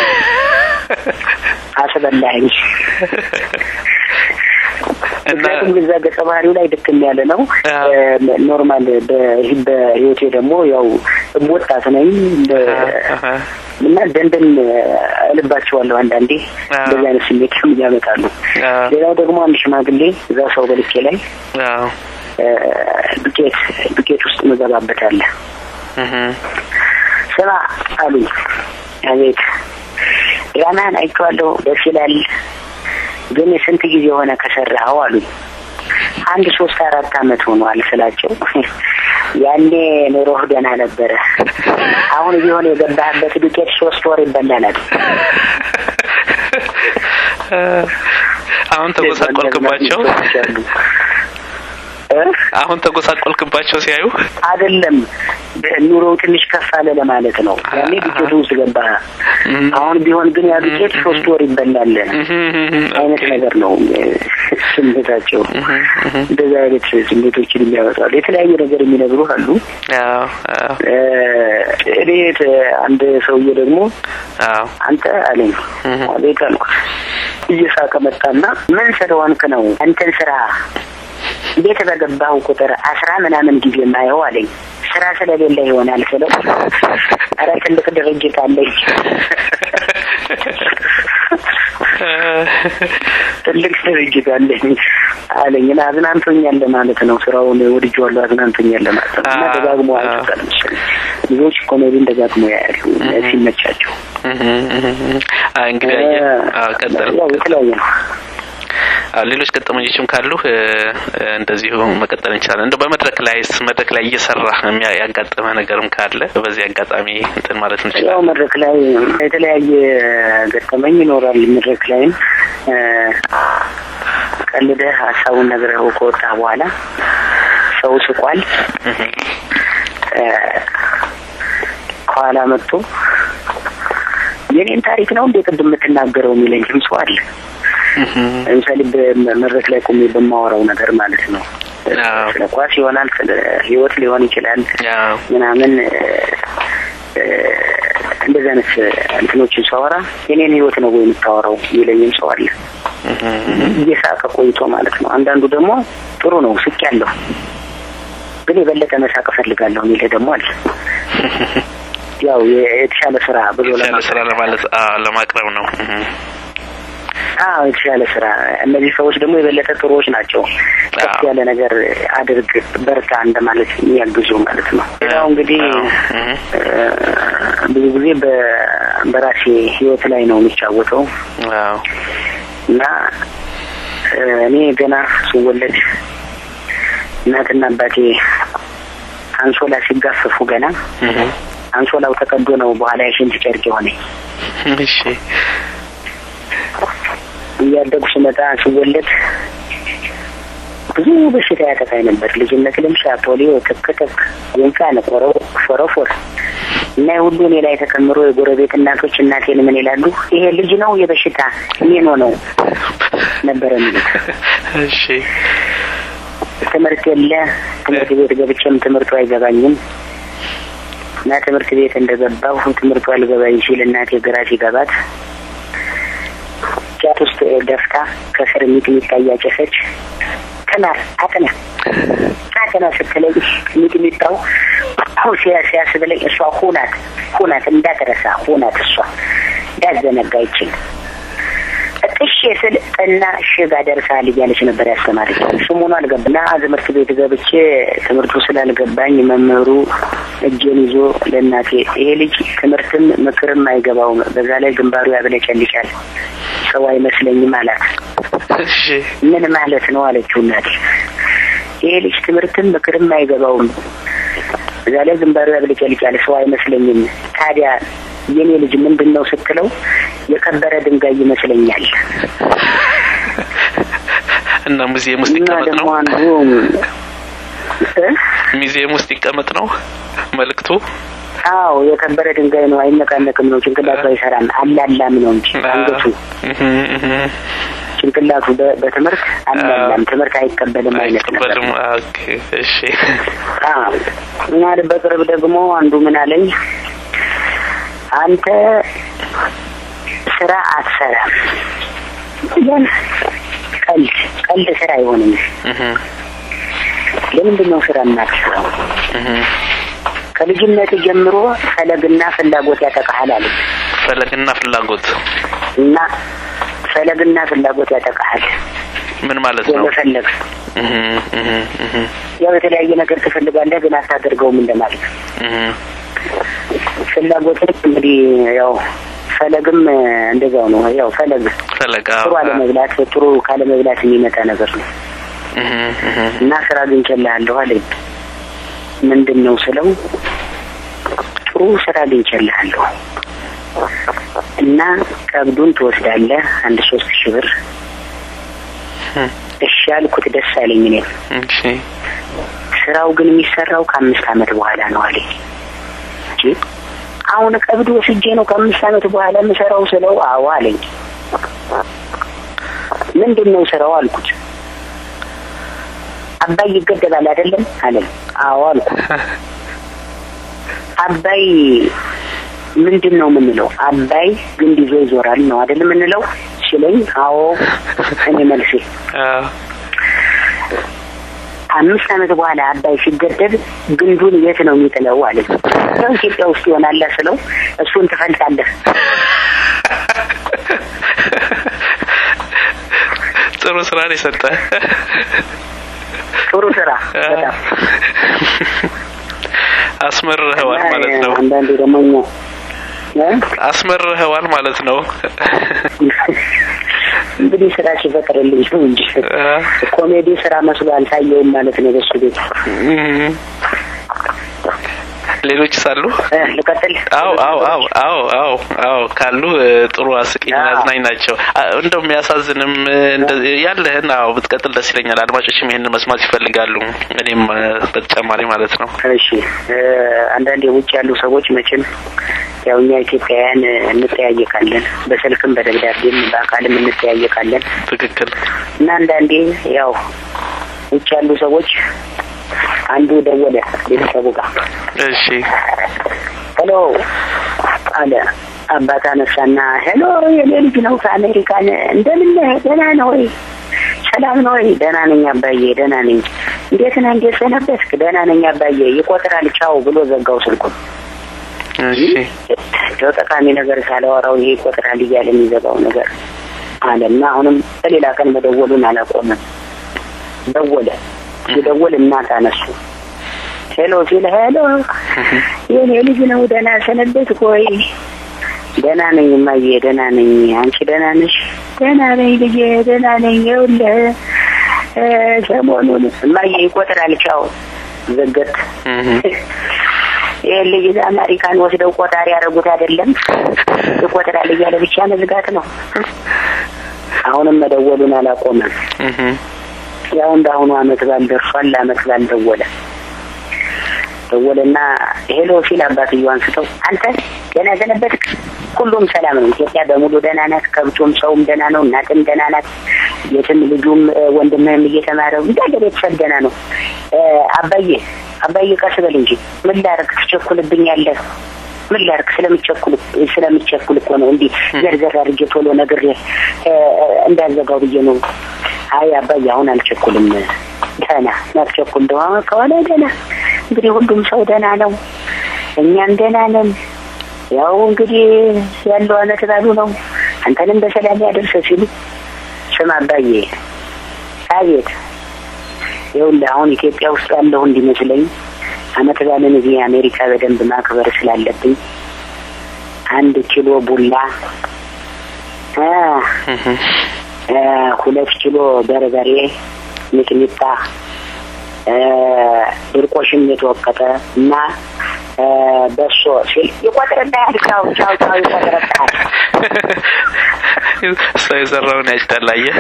አስበላኸኝ። ምክንያቱም እዛ ገጸ ባህሪው ላይ ድክም ያለ ነው። ኖርማል በህይወቴ ደግሞ ያው ወጣት ነኝ እና ደንደን እልባቸዋለሁ አንዳንዴ እንደዚህ አይነት ስሜት ያመጣሉ። ሌላው ደግሞ አንድ ሽማግሌ እዛ ሰው በልኬ ላይ ዱቄት ዱቄት ውስጥ መገባበታለ ስማ አሉኝ። አቤት ድራማህን አይቼዋለሁ፣ ደስ ይላል ግን ስንት ጊዜ የሆነ ከሰራኸው አሉኝ። አንድ ሶስት አራት አመት ሆኗል ስላቸው ያኔ ኑሮህ ደህና ነበረ። አሁን ቢሆን የገባህበት ዱቄት ሶስት ወር ይበላል። አሁን ተጎሳቆልክባቸው? አሁን ተጎሳቆልክባቸው ሲያዩ አይደለም ኑሮው ትንሽ ከፍ አለ ለማለት ነው። ያኔ ዱቄቱ ውስጥ ገባ። አሁን ቢሆን ግን ያ ዱቄት ሶስት ወር ይበላል አይነት ነገር ነው ስሜታቸው። እንደዚህ አይነት ስሜቶችን የሚያወጣሉ። የተለያየ ነገር የሚነግሩ አሉ። እኔ አንድ ሰውዬ ደግሞ አንተ አለኝ አቤት አልኩት። እየሳቀ መጣና ምን ስለሆንክ ነው እንትን ስራ ቤት በገባሁ ቁጥር አስራ ምናምን ጊዜ ማየው አለኝ። ስራ ስለሌለ ይሆናል ስለው፣ ኧረ ትልቅ ድርጅት አለኝ ትልቅ ድርጅት አለኝ አለኝ እና አዝናንቶኛል ለማለት ነው። ስራውን ወድጄዋለሁ፣ አዝናንቶኛል ለማለት ነው። እና ደጋግሞ አይቶታል መሰለኝ። ብዙዎች ኮሜዲን ደጋግሞ ያያሉ ሲመቻቸው። እንግዲህ ቀጠል የተለያየ ነው። ሌሎች ገጠመኞችም ካሉ እንደዚሁ መቀጠል እንችላለን። እንደው በመድረክ ላይስ መድረክ ላይ እየሰራ ያጋጠመ ነገርም ካለ በዚህ አጋጣሚ እንትን ማለት እንችላለን። ያው መድረክ ላይ የተለያየ ገጠመኝ ይኖራል። መድረክ ላይም ቀልደህ ሀሳቡን ነግረኸው ከወጣ በኋላ ሰው ስቋል። ከኋላ መጥቶ የኔን ታሪክ ነው እንዴ ቅድም የምትናገረው የሚለኝም ሰው አለ። ለምሳሌ በመድረክ ላይ ቆሜ በማወራው ነገር ማለት ነው። ስለ ኳስ ይሆናል፣ ስለ ህይወት ሊሆን ይችላል ምናምን እንደዚህ አይነት እንትኖችን ሳወራ የኔን ህይወት ነው ወይ የምታወራው የሚለኝም ሰው አለ። እየሳቀ ቆይቶ ማለት ነው። አንዳንዱ ደግሞ ጥሩ ነው ስቅ ያለሁ ግን የበለጠ መሳቅ እፈልጋለሁ የሚል ደግሞ አለ። ያው የተሻለ ስራ ብሎ የተሻለ ስራ ለማለት ለማቅረብ ነው። አዎ የተሻለ ስራ። እነዚህ ሰዎች ደግሞ የበለጠ ጥሩዎች ናቸው። ከፍ ያለ ነገር አድርግ፣ በርታ እንደማለት የሚያግዙ ማለት ነው። ሌላው እንግዲህ ብዙ ጊዜ በራሴ ህይወት ላይ ነው የሚጫወተው እና እኔ ገና ስወለድ እናትና አባቴ አንሶላ ሲጋፈፉ ገና አንሶላው ተቀዶ ነው በኋላ የሽንት ጨርቅ የሆነኝ። እሺ እያደጉ ስመጣ ስወለድ ብዙ በሽታ ያጠቃኝ ነበር። ልጅነት ልምሻ፣ ፖሊዮ፣ ትክትክ፣ ጉንፋን፣ ቆሮ፣ ፎረፎር እና የሁሉ እኔ ላይ ተከምሮ የጎረቤት እናቶች እናቴን ምን ይላሉ? ይሄ ልጅ ነው የበሽታ ሜኖ ነው ነበረ የሚሉት። እሺ ትምህርት የለ ትምህርት ቤት ገብቼም ትምህርቱ አይገባኝም እና ትምህርት ቤት እንደገባሁ ትምህርቱ አልገባኝ ሲል እናቴ ግራ ሲገባት ጫት ውስጥ ደፍታ ከስር ሚጥሚጣ እያጨሰች ተማር አጥና አጥና ስትለኝ ሚጥሚጣው ሲያስብለኝ እሷ ሁናት ሁናት እንዳትረሳ ሁናት እሷ እንዳዘነጋ ይችል ጥሼ ስል እና ሽጋ ደርሳል እያለች ነበር ያስተማረች። ስሙኑ አልገባና ትምህርት ቤት ገብቼ ትምህርቱ ስላልገባኝ መምህሩ እጄን ይዞ ለእናቴ ይሄ ልጅ ትምህርትም ምክርም አይገባውም፣ በዛ ላይ ግንባሩ ያብለጨልጫል፣ ሰው አይመስለኝም አላት። ምን ማለት ነው አለችው እናቴ። ይሄ ልጅ ትምህርትም ምክርም አይገባውም፣ በዛ ላይ ግንባሩ ያብለጨልጫል፣ ሰው አይመስለኝም። ታዲያ የኔ ልጅ ምንድን ነው ስትለው የከበረ ድንጋይ ይመስለኛል። እና ሙዚየም ውስጥ ይቀመጥ ነው። አንዱ ሙዚየም ውስጥ ይቀመጥ ነው መልእክቱ። አዎ የከበረ ድንጋይ ነው፣ አይነቃነቅም ነው፣ ጭንቅላቱ አይሰራም፣ አላላም ነው እንጂ አንገቱ ጭንቅላቱ በትምህርት አላላም፣ ትምህርት አይቀበልም አይነት ነበር። እሺ እና በቅርብ ደግሞ አንዱ ምን አለኝ አንተ ስራ አትሰራም። ግን ቀልድ ቀልድ ስራ አይሆንም። ለምንድን ነው ስራ የማትሰራው? ከልጅነት ጀምሮ ፈለግና ፍላጎት ያጠቃሃል አለ። ፈለግና ፍላጎት እና ፈለግና ፍላጎት ያጠቃሃል። ምን ማለት ነው? የመፈለግ ያው የተለያየ ነገር ትፈልጋለህ፣ ግን አታደርገውም እንደማለት ፍላጎትን እንግዲህ ያው ፈለግም እንደዛው ነው። ያው ፈለግ ፈለግ ጥሩ አለመብላት ጥሩ ካለመብላት የሚመጣ ነገር ነው እና ስራ አግኝቼልሃለሁ አለኝ። ምንድን ነው ስለው ጥሩ ስራ አግኝቼልሃለሁ እና ቀብዱን ትወስዳለህ አንድ ሶስት ሺህ ብር እሺ እሺ ያልኩት ደስ አለኝ። እኔም እሺ ስራው ግን የሚሰራው ከአምስት ዓመት በኋላ ነው አለኝ። እንጂ አሁን ቀብድ ወስጄ ነው ከአምስት ዓመት በኋላ የምሰራው ስለው አዎ አለኝ። ምንድን ነው ስራው አልኩት። አባይ ይገደባል አይደለም አለኝ። አዎ አልኩት። አባይ ምንድን ነው የምንለው? አባይ ግንድ ይዞ ይዞራል ነው አይደል የምንለው ሲለኝ፣ አዎ እኔ መልሴ አዎ አምስት ዓመት በኋላ አባይ ሲገደብ ግንዱን የት ነው የሚጥለው አለ። ያው ኢትዮጵያ ውስጥ ይሆናል ስለው እሱን ትፈልጣለህ። ጥሩ ስራ ነው የሰጠ ጥሩ ስራ በጣም አስመርኸዋል ማለት ነው። አንዳንዴ ደግሞ እኛ እ? አስመርኸዋል ማለት ነው። እንግዲህ ስራ ሲፈጥርልኝ ነው እንጂ ኮሜዲ ስራ መስሎ አልታየውም ማለት ነው በሱ ቤት። እም። ሌሎች ሳሉ እ፣ ልቀጥል? አዎ አዎ አዎ አዎ አዎ አዎ ካሉ እ፣ ጥሩ አስቂኝ አዎ። አዝናኝ ናቸው። አ- እንደው የሚያሳዝንም እ፣ እንደ- ያለህን አዎ ብትቀጥል ደስ ይለኛል። አድማጮችም ይሄንን መስማት ይፈልጋሉ። እኔም እ፣ በተጨማሪ ማለት ነው። እሺ እ፣ አንዳንድ የውጭ ያሉ ሰዎች መቼም ያው እኛ ኢትዮጵያውያን እ፣ እንጠያየቃለን፣ በስልክም በደብዳቤም በአካልም እንጠያየቃለን ትክክል። እና አንዳንዴ ያው ውጭ ያሉ ሰዎች አንዱ ደወለ ቤተሰቡ ጋር እሺ ሄሎ አለ አባት አነሳና ሄሎ የኔ ልጅ ነው ከአሜሪካን እንደምን ነህ ደህና ነው ወይ ሰላም ነው ወይ ደህና ነኝ አባዬ ደህና ነኝ እንዴት ነህ እንዴት ሰነበትክ ደህና ነኝ አባዬ ይቆጥራል ቻው ብሎ ዘጋው ስልኩን እሺ እንደው ጠቃሚ ነገር ሳላወራው ይሄ ይቆጥራል እያለ የሚዘጋው ነገር አለ እና አሁንም በሌላ ቀን መደወሉን አላቆመም ደወለ ሲደውል እናት አነሱ ሄሎ ሲል ሄሎ የኔ ልጅ ነው ደህና ሰነበትክ ወይ ደህና ነኝ እማዬ ደህና ነኝ አንቺ ደህና ነሽ ደህና ነኝ ልጄ ደህና ነኝ ይኸውልህ እ፣ ሰሞኑን እማዬ ይቆጥራል ቻው ዘገት እም። ይህን ልጅ እዛ አሜሪካን ወስደው ቆጣሪ ያደረጉት አይደለም ይቆጥራል እያለ ብቻ መዝጋት ነው አሁንም መደወሉን አላቆመም እም። ያው እንዳሁኑ አመት ባል ደርሷል ለአመት ባል ደወለ ደወለና ሄሎ ሲል አባትየው አንስተው አንተ ገና ዘነበትክ ሁሉም ሰላም ነው ኢትዮጵያ በሙሉ ደህና ናት ከብቱም ሰውም ደህና ነው እናትም ደህና ናት የትም ልጁም እ፣ ወንድምህም እየተማረው እንዳለ ቤተሰብ ደህና ነው እ፣ አባዬ አባዬ ቀስ በል እንጂ ምን ላደርግ ትቸኩልብኛለህ ምን ላድርግ ስለምቸኩል ስለምቸኩል እኮ ነው እንዲህ ዘርዘር አድርጌ ቶሎ ነግሬ እ፣ እንዳዘጋው ብዬ ነው አይ አባዬ አሁን አልቸኩልም ደህና ማትቸኩል እንደሆነ ከሆነ ደህና እንግዲህ ሁሉም ሰው ደህና ነው እኛም ደህና ነን ያው እንግዲህ ያለው አመት ባሉ ነው አንተንም በሰላም ያደርሰ ሲሉ ስም አባዬ አቤት ይኸውልህ አሁን ኢትዮጵያ ውስጥ ያለሁ እንዲመስለኝ አመት ባልን እዚህ አሜሪካ በደንብ ማክበር ስላለብኝ አንድ ኪሎ ቡላ እ እ ሁለት ኪሎ በርበሬ ሚጥሚጣ እ ድርቆሽም የተወቀጠ እና እ በሶ ሲል ይቆጥርልሃል። ቻው ቻው ቻው ይቆጥርልሃል። ሰው የዘራውን ያጭዳል። አየህ፣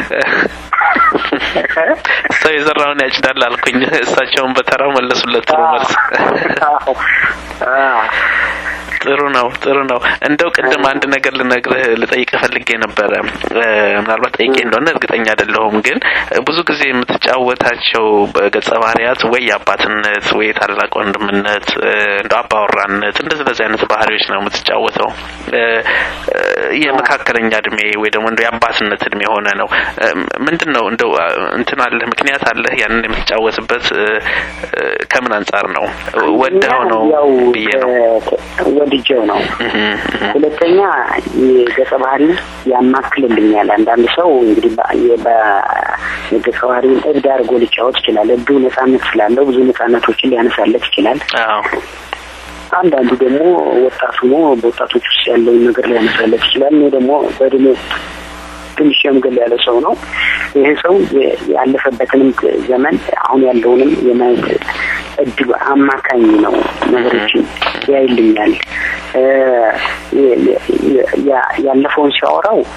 ሰው የዘራውን ያጭዳል አልኩኝ። እሳቸውን በተራው መለሱለት። ጥሩ መልስ። አዎ። አዎ። ጥሩ ነው፣ ጥሩ ነው። እንደው ቅድም አንድ ነገር ልነግርህ ልጠይቅህ ፈልጌ ነበረ። እ፣ ምናልባት ጠይቄ እንደሆነ እርግጠኛ አይደለሁም፣ ግን ብዙ ጊዜ የምትጫወታቸው በገጸ ባህሪያት ወይ የአባትነት ወይ የታላቅ ወንድምነት እ፣ እንደው አባወራነት እንደዚህ እንደዚህ አይነት ባህሪዎች ነው የምትጫወተው። እ፣ እ፣ የመካከለኛ እድሜ ወይ ደግሞ እንደው የአባትነት እድሜ የሆነ ነው። እ፣ ምንድን ነው እንደው አ፣ እንትን አለህ ምክንያት አለህ ያንን የምትጫወትበት እ፣ እ፣ ከምን አንጻር ነው? ወደኸው ነው ያው ብዬ ነው። እ፣ ወድጄው ነው። እህ፣ እህ። ሁለተኛ የገጸ ባህሪ ያማክልልኛል። አንዳንድ ሰው እንግዲህ በ- የ- በ- የገጸ ባህሪውን እብድ አድርጎ ሊጫወት ይችላል። እብዱ ነጻነት ስላለው ብዙ ነጻነቶችን ሊያነሳለት ይችላል። አዎ አንዳንዱ ደግሞ ወጣት ሆኖ በወጣቶች ውስጥ ያለውን ነገር ሊያነሳለት ይችላል። እኔ ደግሞ በእድሜ ትንሽ የምገል ያለ ሰው ነው። ይህ ሰው የ- ያለፈበትንም ዘመን አሁን ያለውንም የማየት እድሉ አማካኝ ነው። ነገሮችን ያይልኛል። እ፣ የ- የ- ያ- ያለፈውን ሲያወራው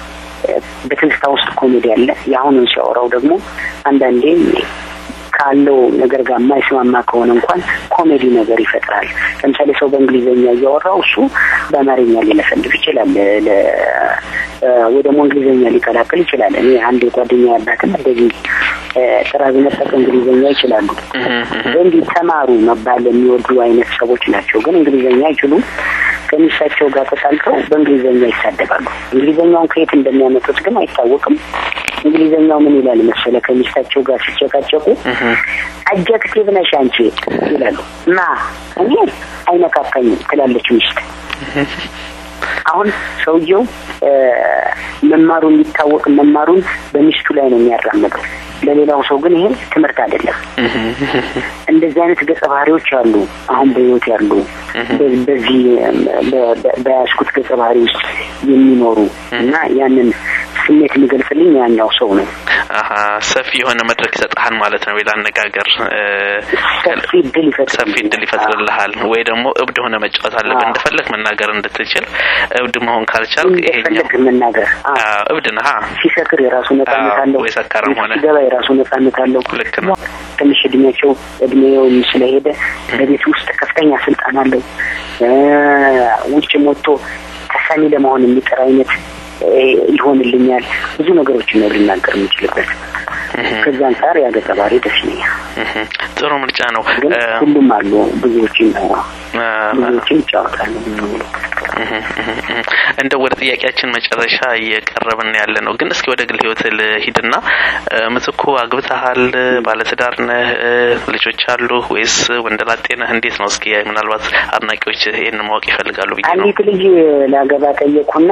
በትንስታ ውስጥ ኮሜዲ አለ። የአሁኑን ሲያወራው ደግሞ አንዳንዴ ካለው ነገር ጋር የማይስማማ ከሆነ እንኳን ኮሜዲ ነገር ይፈጥራል። ለምሳሌ ሰው በእንግሊዝኛ እያወራው እሱ በአማርኛ ሊለፈልፍ ይችላል፣ ወይ ደግሞ እንግሊዝኛ ሊቀላቅል ይችላል። እኔ አንድ የጓደኛ ያላትም እንደዚህ ጥራዝ ነጠቅ እንግሊዝኛ ይችላሉ። እንዲህ ተማሩ መባል የሚወዱ አይነት ሰዎች ናቸው። ግን እንግሊዝኛ አይችሉም። ከሚስታቸው ጋር ተጣልተው በእንግሊዝኛ ይሳደባሉ። እንግሊዝኛውን ከየት እንደሚያመጡት ግን አይታወቅም። እንግሊዝኛው ምን ይላል መሰለ ከሚስታቸው ጋር ሲጨቃጨቁ አጀክቲቭ ነሽ አንቺ ይላሉ። ማ እኔ አይነካካኝም ትላለች ሚስት። አሁን ሰውየው መማሩ የሚታወቅ መማሩን በሚስቱ ላይ ነው የሚያራምደው። ለሌላው ሰው ግን ይሄ ትምህርት አይደለም። እንደዚህ አይነት ገጸ ባህሪዎች አሉ፣ አሁን በህይወት ያሉ በዚህ በያዝኩት ገጸ ባህሪ ውስጥ የሚኖሩ እና ያንን ስሜት የሚገልጽልኝ ያኛው ሰው ነው። አሀ ሰፊ የሆነ መድረክ ይሰጥሃል ማለት ነው። ሌላ አነጋገር ሰፊ እድል ይፈጥራል። ሰፊ እድል ይፈጥርልሃል። ወይ ደግሞ እብድ ሆነ መጫወት አለብህ እንደፈለግ መናገር እንድትችል። እብድ መሆን ካልቻልክ ይሄኛው እንደፈለግ መናገር እብድ ነህ። ሲሰክር የራሱ ነጻነት አለው፣ ወይ ሰካራም ሆነ ሲገባ የራሱ ነጻነት አለው። ልክ ነው። ትንሽ እድሜያቸው እድሜውም ስለሄደ በቤት ውስጥ ከፍተኛ ስልጣን አለው። ውጭም ወጥቶ ተሰሚ ለመሆን የሚጥር አይነት ይሆንልኛል። ብዙ ነገሮችን ነው ልናገር የምችልበት። ከዛ አንጻር ያገጸ ባህሪ ደስ ይለኛል። ጥሩ ምርጫ ነው። ግን ሁሉም አሉ። ብዙዎችን ብዙዎችን ይጫወታሉ። እንደው ወደ ጥያቄያችን መጨረሻ እየቀረብን ያለ ነው። ግን እስኪ ወደ ግል ህይወት ልሂድና ምትኩ አግብተሃል? ባለትዳር ነህ? ልጆች አሉ ወይስ ወንደላጤ ነህ? እንዴት ነው? እስኪ ምናልባት አድናቂዎች ይህን ማወቅ ይፈልጋሉ ብዬ ነው። አንዲት ልጅ ላገባ ጠየቅኩና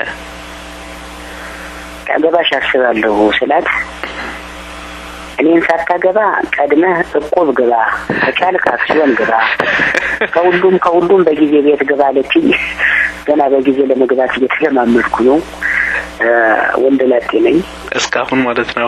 ታገባሽ አስባለሁ ስላት እኔን ሳታገባ ቀድመህ እቁብ ግባ፣ ከቻልክ አክሲዮን ግባ፣ ከሁሉም ከሁሉም በጊዜ ቤት ግባ አለችኝ። ገና በጊዜ ለመግባት እየተለማመድኩ ነው። ወንድ ላጤ ነኝ እስካሁን ማለት ነው።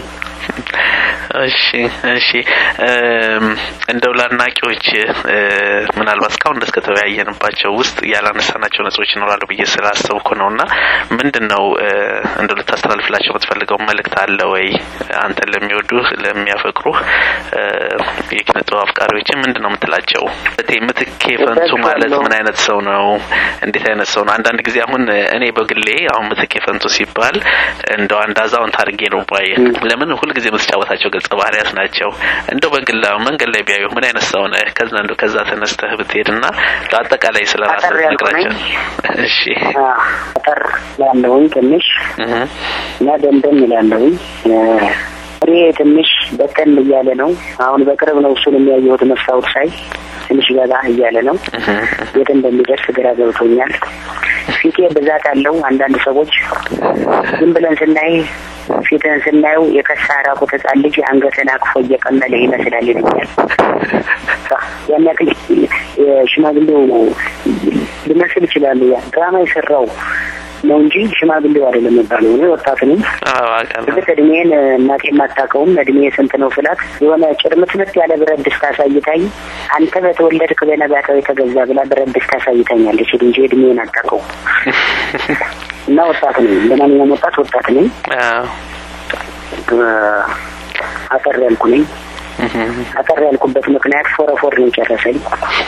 እሺ እሺ። እንደው ለአድናቂዎች ምናልባት እስካሁን ድረስ ከተወያየንባቸው ውስጥ ያላነሳናቸው ነጥቦች ይኖራሉ ብዬ ስላሰብኩ ነው እና ምንድን ነው እንደው ልታስተላልፍላቸው የምትፈልገው መልእክት አለ ወይ? አንተን ለሚወዱ ለሚያፈቅሩ የኪነ ጥበብ አፍቃሪዎችን ምንድን ነው የምትላቸው? ምትኬ ፈንቱ ማለት ምን አይነት ሰው ነው? እንዴት አይነት ሰው ነው? አንዳንድ ጊዜ አሁን እኔ በግሌ አሁን ምትኬ ፈንቱ ሲባል እንደው አንድ አዛውንት አድርጌ ነው ባየ። ለምን ሁልጊዜ የምትጫወታቸው ገጸ ባህሪያት ናቸው። እንደው በግላ መንገድ ላይ ቢያዩ ምን አይነት ሰው ነህ? ከዛ እንደው ከዛ ተነስተህ ብትሄድና ለአጠቃላይ ስለ ራስህ ነግራቸው። እሺ አጠር ያለውኝ ትንሽ እና ደምደም ይላለሁኝ እኔ ትንሽ በቀን እያለ ነው። አሁን በቅርብ ነው እሱን የሚያየሁት መስታወት ሳይ ትንሽ ገባ እያለ ነው። የት እንደሚደርስ ግራ ገብቶኛል። ፊቴ ብዛት አለው። አንዳንድ ሰዎች ዝም ብለን ስናይ ፊትህን ስናየው የከሳ ራቁት ሕፃን ልጅ አንገትን አቅፎ እየቀመለ ይመስላል ይለኛል። ያን ያክል ሽማግሌው ሊመስል ይችላሉ። ያ ድራማ የሰራው ነው እንጂ ሽማግሌው አይደለም የሚባለው። እኔ ወጣት ነኝ። እርግጥ እድሜን እናቴ የማታውቀውም እድሜ ስንት ነው ስላት የሆነ ጭርምትምት ያለ ብረት ድስት አሳይታኝ አንተ በተወለድክ በነጋታው የተገዛ ብላ ብረት ድስት አሳይታኛለች እንጂ እድሜን አታውቀውም። እና ወጣት ነኝ፣ ለማንኛውም ወጣት ወጣት ነኝ። አጠር ያልኩ ነኝ። አጠር ያልኩበት ምክንያት ፎረፎር ነው ጨረሰኝ።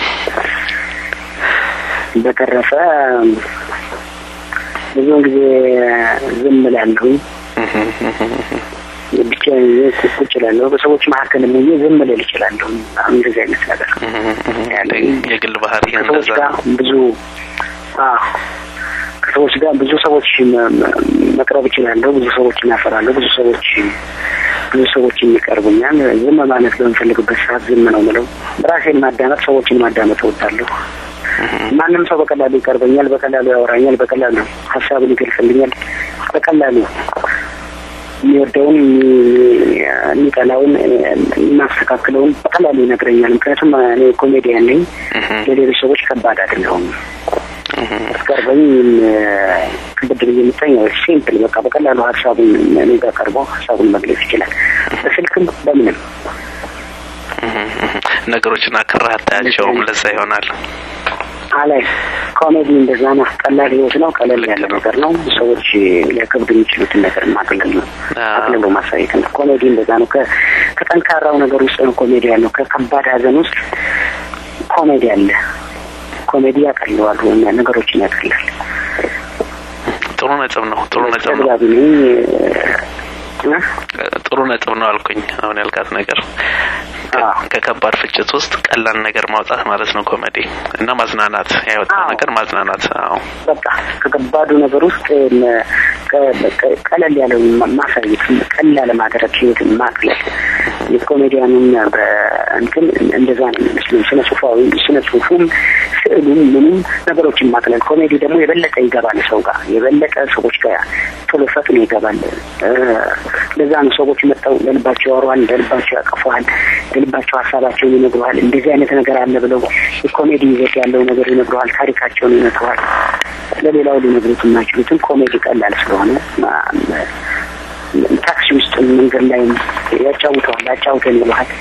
በተረፈ ብዙውን ጊዜ ዝም እላለሁኝ። ብቻ ቁጭ እላለሁ። በሰዎች መካከል ሆኜ ዝም ልል እችላለሁ። እንደዚህ አይነት ነገር የግል ባህሪ ከሰዎች ጋር ብዙ ከሰዎች ጋር ብዙ ሰዎች መቅረብ እችላለሁ። ብዙ ሰዎች እናፈራለሁ። ብዙ ሰዎች ብዙ ሰዎች የሚቀርቡኛል። ዝም ማለት በምፈልግበት ሰዓት ዝም ነው ምለው። ራሴን ማዳመጥ፣ ሰዎችን ማዳመጥ እወዳለሁ። ማንም ሰው በቀላሉ ይቀርበኛል፣ በቀላሉ ያወራኛል፣ በቀላሉ ሀሳብን ይገልጽልኛል። በቀላሉ የሚወደውን የሚጠላውን የማስተካክለውን በቀላሉ ይነግረኛል። ምክንያቱም እኔ ኮሜዲያን ነኝ። ለሌሎች ሰዎች ከባድ አይደለሁም። አስቀርበኝ ክብድ ብዬ የምታኝ ሲምፕል በቃ በቀላሉ ሀሳቡን እኔ ጋር ቀርቦ ሀሳቡን መግለጽ ይችላል። በስልክም በምንም ነገሮችን አክራህ አታያቸውም። ለዛ ይሆናል አላይ ኮሜዲ እንደዛ ነው። ቀላል ህይወት ነው። ቀለል ያለ ነገር ነው። ሰዎች ሊያከብዱ የሚችሉትን ነገር ማቅለል ነው። አቅልሎ ማሳየት ነው። ኮሜዲ እንደዛ ነው። ከጠንካራው ነገር ውስጥ ነው ኮሜዲ ያለው። ከከባድ ሀዘን ውስጥ ኮሜዲ አለ። ኮሜዲ ያቀለዋል፣ ነገሮችን ያቀላል። ጥሩ ነጥብ ነው። ጥሩ ነጥብ ነው። ተግባቢ ነኝ። ጥሩ ነጥብ ነው አልኩኝ። አሁን ያልካት ነገር ከከባድ ፍጭት ውስጥ ቀላል ነገር ማውጣት ማለት ነው ኮሜዲ እና ማዝናናት፣ ያወጣው ነገር ማዝናናት። አዎ በቃ ከከባዱ ነገር ውስጥ ቀለል ያለው ማሳየት፣ ቀላል ማድረግ፣ ህይወትን ማቅለል የኮሜዲያኑን እንትን እንደዛ ነው የሚመስለኝ። ስነ ጽሁፋዊ ስነ ጽሁፉም ስዕሉም ምንም ነገሮችን ማቅለል። ኮሜዲ ደግሞ የበለጠ ይገባል ሰው ጋር የበለጠ ሰዎች ጋር ቶሎ ፈጥኖ ይገባል። ለዛ ነው ሰዎች መጥተው ለልባቸው ያወራዋል፣ ለልባቸው ያቀፈዋል፣ ለልባቸው ሀሳባቸውን ይነግረዋል። እንደዚህ አይነት ነገር አለ ብለው የኮሜዲ ይዘት ያለው ነገር ይነግረዋል፣ ታሪካቸውን ይነግረዋል። ለሌላው ሊነግሩት የማይችሉትን ኮሜዲ ቀላል ስለሆነ ታክሲ ውስጥ መንገድ ላይ ያጫውተዋል። ያጫውተን ይለዋል።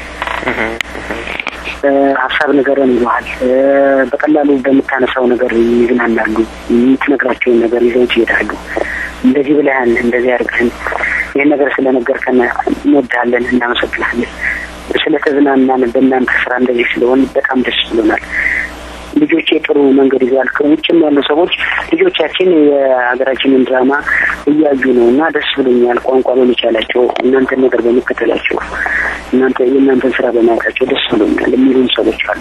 ሀሳብ ነገርን ይለዋል። በቀላሉ በምታነሳው ነገር ይዝናናሉ። የምትነግራቸውን ነገር ይዘውት ይሄዳሉ። እንደዚህ ብለህን፣ እንደዚህ አድርገህን፣ ይህን ነገር ስለነገርከን እንወድሃለን፣ እናመሰግናለን። ስለተዝናናን በእናንተ ስራ እንደዚህ ስለሆን በጣም ደስ ብሎናል። ልጆቼ ጥሩ መንገድ ይዘዋል። ከውጭም ያሉ ሰዎች ልጆቻችን የሀገራችንን ድራማ እያዩ ነው እና ደስ ብሎኛል። ቋንቋ በመቻላቸው እናንተን ነገር በመከተላቸው እናንተ የእናንተን ስራ በማየታቸው ደስ ብሎኛል የሚሉን ሰዎች አሉ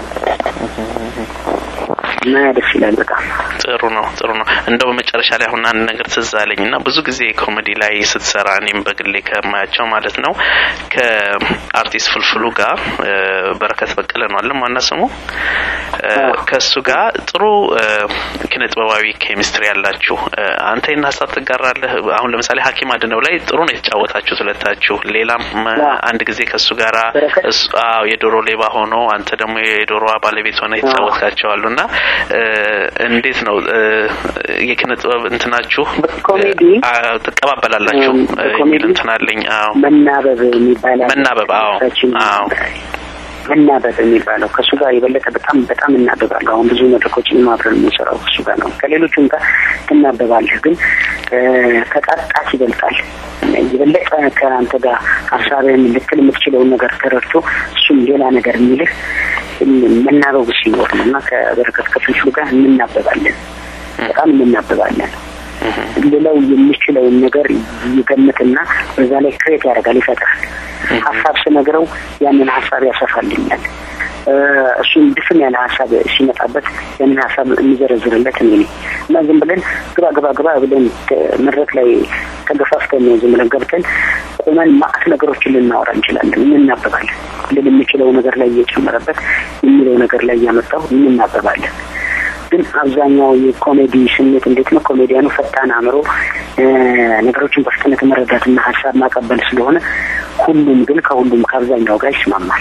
እና ደስ ይላል በጣም ጥሩ ነው። ጥሩ ነው። እንደው በመጨረሻ ላይ አሁን አንድ ነገር ትዝ አለኝ እና ብዙ ጊዜ ኮሜዲ ላይ ስትሰራ እኔም በግሌ ከማያቸው ማለት ነው ከአርቲስት ፍልፍሉ ጋር በረከት በቀለ ነው አለም ዋና ስሙ ከእሱ ጋር ጥሩ ኪነ ጥበባዊ ኬሚስትሪ ያላችሁ አንተ ይህን ሀሳብ ትጋራለህ? አሁን ለምሳሌ ሐኪም አድነው ላይ ጥሩ ነው የተጫወታችሁት ሁለታችሁ። ሌላም አንድ ጊዜ ከእሱ ጋራ አዎ የዶሮ ሌባ ሆኖ አንተ ደግሞ የዶሮዋ ባለቤት ሆነ የተጫወትካቸዋሉ እና እንዴት ነው የኪነ ጥበብ እንትናችሁ ኮሜዲ ትቀባበላላችሁ የሚል እንትን አለኝ። አዎ መናበብ የሚባል መናበብ አዎ አዎ መናበብ የሚባለው ከእሱ ጋር የበለጠ በጣም በጣም እናበባለሁ። አሁን ብዙ መድረኮችን ማብረን የምንሰራው ከእሱ ጋር ነው። ከሌሎቹም ጋር ትናበባለህ፣ ግን ከጣጣት ይበልጣል። የበለጠ ከአንተ ጋር ሀሳብህን ልትል የምትችለውን ነገር ተረድቶ እሱም ሌላ ነገር የሚልህ መናበቡ ሲኖር ነው እና ከበረከት ከፍልፍሉ ጋር እንናበባለን፣ በጣም እንናበባለን። ሌላው የሚችለውን ነገር ይገምትና በዛ ላይ ክሬት ያደርጋል፣ ይፈጥራል። ሀሳብ ስነግረው ያንን ሀሳብ ያሰፋልኛል። እሱም ድፍን ያለ ሀሳብ ሲመጣበት ያንን ሀሳብ የሚዘረዝርለት እኔ ነኝ እና ዝም ብለን ግባ ግባ ግባ ብለን መድረክ ላይ ተገፋፍተን ዝም ብለን ገብተን ቁመን ማአት ነገሮችን ልናወራ እንችላለን። እንናበባለን። ልን የምችለው ነገር ላይ እየጨመረበት የሚለው ነገር ላይ እያመጣው እንናበባለን። ግን አብዛኛው የኮሜዲ ስሜት እንዴት ነው? ኮሜዲያኑ ፈጣን አእምሮ፣ ነገሮችን በፍጥነት መረዳትና ሀሳብ ማቀበል ስለሆነ ሁሉም ግን ከሁሉም ከአብዛኛው ጋር ይስማማል።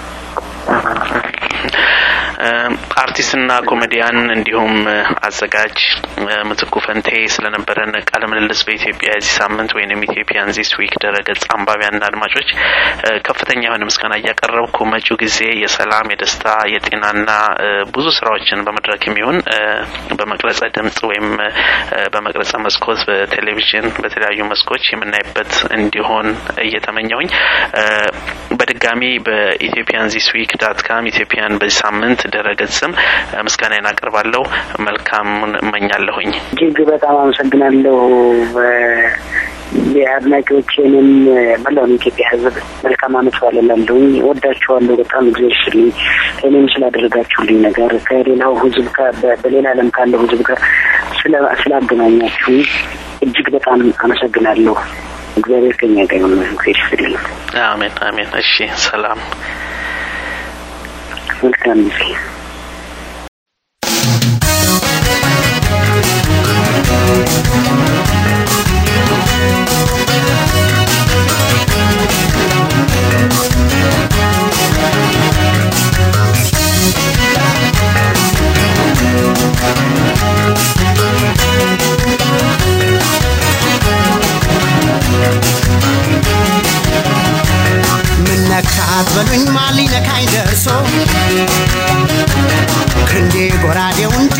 አርቲስትና ኮሜዲያን እንዲሁም አዘጋጅ ምትኩ ፈንቴ ስለነበረን ቃለ ምልልስ በኢትዮጵያ የዚህ ሳምንት ወይም ኢትዮጵያን ዚስ ዊክ ድረገጽ አንባቢያንና አድማጮች ከፍተኛ የሆነ ምስጋና እያቀረብኩ መጪው ጊዜ የሰላም፣ የደስታ፣ የጤናና ብዙ ስራዎችን በመድረክ የሚሆን በመቅረጸ ድምጽ ወይም በመቅረጸ መስኮት በቴሌቪዥን በተለያዩ መስኮች የምናይበት እንዲሆን እየተመኘውኝ በድጋሚ በኢትዮጵያን ዚስ ዊክ ዳት ካም ኢትዮጵያን በዚህ ሳምንት ድረገጽም ምስጋናዬን አቀርባለሁ። መልካሙን እመኛለሁኝ። እጅግ በጣም አመሰግናለሁ። የአድናቂዎችንም መላውን የኢትዮጵያ ሕዝብ መልካም አመት በዓል እላለሁኝ። ወዳችኋለሁ። በጣም እግዚአብሔር ይስጥልኝ። እኔም ስላደረጋችሁልኝ ነገር ከሌላው ሕዝብ በሌላ ዓለም ካለው ሕዝብ ጋር ስላገናኛችሁ እጅግ በጣም አመሰግናለሁ። እግዚአብሔር ከኛ ጋር ይሁን። እግዚአብሔር ይስጥልኝ። አሜን አሜን። እሺ፣ ሰላም መልካም ጊዜ ምነካት በሉኝ ማን ሊነካኝ ደርሶ ክንዴ ጎራዴውን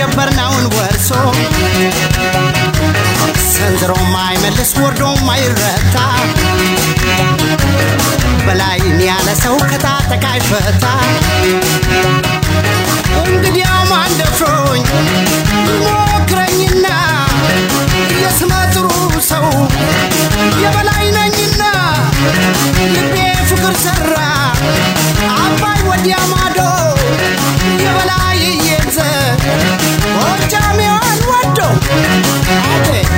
ወርዶ ማይረታ በላይን ያለ ሰው ከታጠቃ አይፈታ እንግዲያው ማን ደፍሮኝ ሞክረኝና የስመ ጥሩ ሰው የበላይ ነኝና ልቤ ፍቅር ሰራ አባይ ወዲያ ማዶ የበላይ የዘ ጎጃሜዋን ወዶ አቤት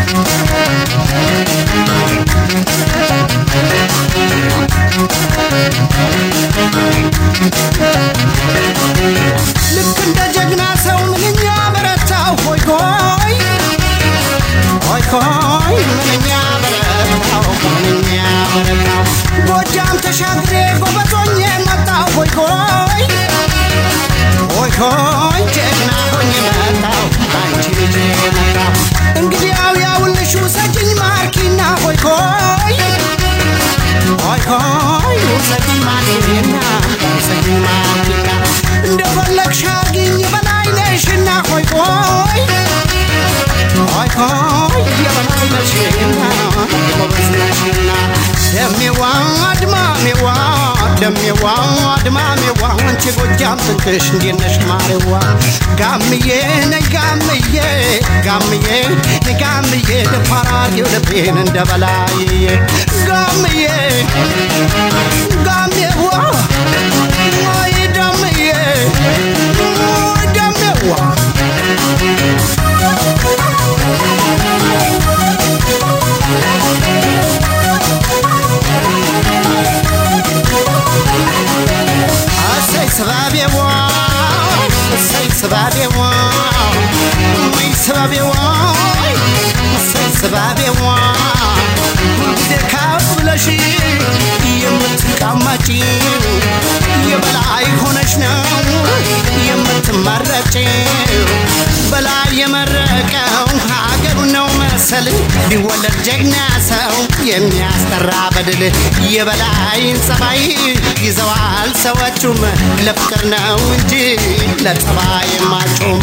ልክ እንደ ጀግና ሰው ምንኛ በረታው ሆይ ሆይ ሆይ ሆይ ምንኛ በረታው ምንኛ በረታው ጎጃም ተሻግሬ ጎበዞኜ መጣው ሆይ ሆይ ሆይ ሆይ ጀግና ሆኜ መጣው አንቺ ልጅ መጣው እንግዲያው ያውልሽ ውሰጅኝ ማርኪና ሆይ ሆይ ሆይ ሆይ ውሰጅኝ ማርኪና ውሰጅኝ ማርኪና እንደፈለግሽ አርጊኝ በላይ ነሽና ሆይ ሆይ ሆይ ሆይ የበላይ ነሽና ጎበዝ ነሽና ደሜዋ አድማሜዋ ደሜዋ አድማሜዋ አንቺ ጎጃም ጥንቅሽ እንዴት ነሽ ማሬዋ ጋምዬ ነይ ጋምዬ ጋምዬ ነይ ጋምዬ ደፋር አርጌው ልቤን እንደ በላይዬ ጋምዬ ጋሜዋ ወይ ደምዬ ወይ ደሜዋ እሰይ ስባቤዋ እሰይ ስባቤዋ ወይ ስባቤዋ እሰይ ስባቤዋ ሁልጊዜ ከፍ ብለሽ የምትቀመጪው የበላይ ሆነሽ ነው የምትመረጪው በላይ የመረቀው ሀገሩ ነው መሰል ቢወለድ ጀግና ሰው የሚያስጠራ በድል የበላይን ጸባይ ይዘዋል ሰዎቹም ለፍቅር ነው እንጂ ለጸባይ ማጩም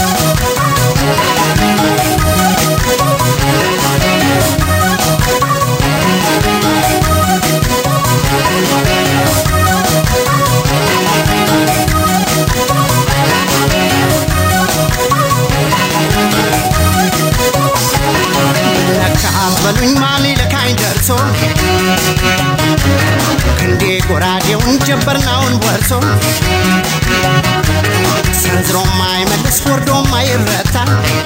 ለካ በሉኝ ማን ለካኝ ደርሶ ክንዴ ጎራዴውን ጀበርናውን ወርሶ ሰንዝሮ ማይመልስ ወርዶ ማይረታ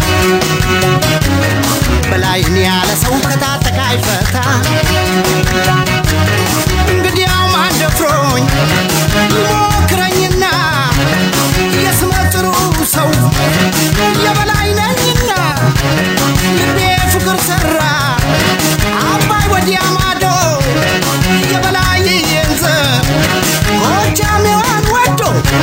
በላይን ያለ ሰው ከታጠቃ አይፈታ እንግዲያው ማን ደፍሮኝ ሞክረኝና የስመ ጥሩ ሰው የበላይ ነኝና ልቤ ፍቅር ሰራ አባይ ወዲያ ማዶ የበላይ የንዘ ጎጃሜዋን ወዶ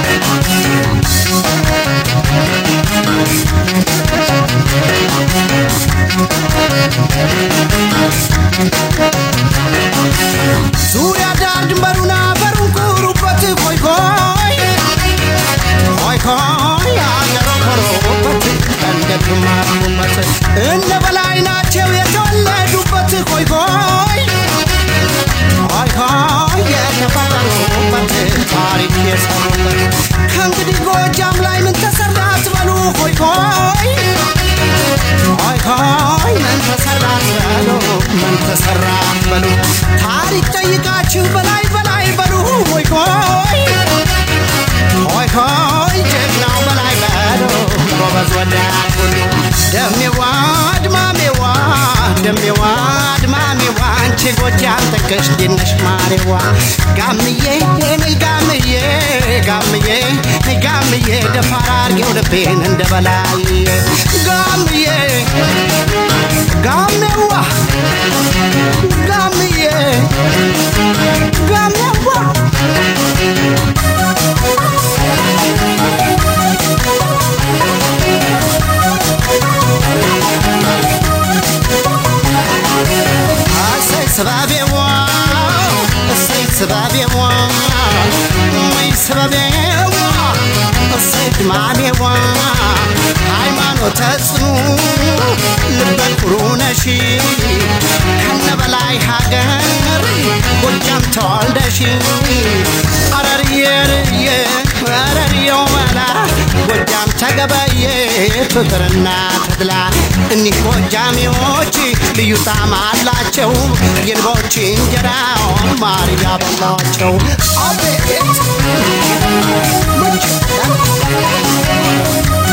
ዙሪያ ዳር ድንበሩን አፈሩን ኩሩበት ኮይ ኮይ ኮይ ኮይ አገሮ ኮሮበት እንደ ግማሩበት እነ በላይ ናቸው የተወለዱበት ኮይ ኮይ ኮይ ኮይ የተፈጠሩበት ታሪክ የሰሩበት ከእንግዲህ ጎጃም ላይ ምን ተሰራ አትበሉ ኮይ ኮይ ኮይ ኮይ ምን ተሰራ አትበሉ ምን ተሰራ አትበሉ ታሪክ ጠይቃችሁ በላይ በላይ በሉ ኮይ ኮይ ሆይ ሆይ ጀግናው በላይ በሎ ጎበዝ ወዳድ ሁሉ ደሜዋ አድማሜዋ ደሜዋ አድማሜዋ አንቺ ጎጃም ጠቀሽ ዲነሽ ማሬዋ ጋምዬ ነይ ጋምዬ ጋምዬ ነይ ጋምዬ ደፋር አርጌው ልቤን እንደ በላይ ጋምዬ ጋሜዋ ጋምዬ ጋሜዋ እሰይ ስባቤዋ እሰይ ስባቤዋ ወይ ስባቤዋ እሰይ ድማሜዋ ሃይማኖተ ጽኑ ልበ ኩሩ ነሽ አቤት ፍቅርና ተድላ እኒህ ጎጃሜዎች ልዩ ጣዕም አላቸው የንቦች እንጀራ ማር ያበላቸው አቤት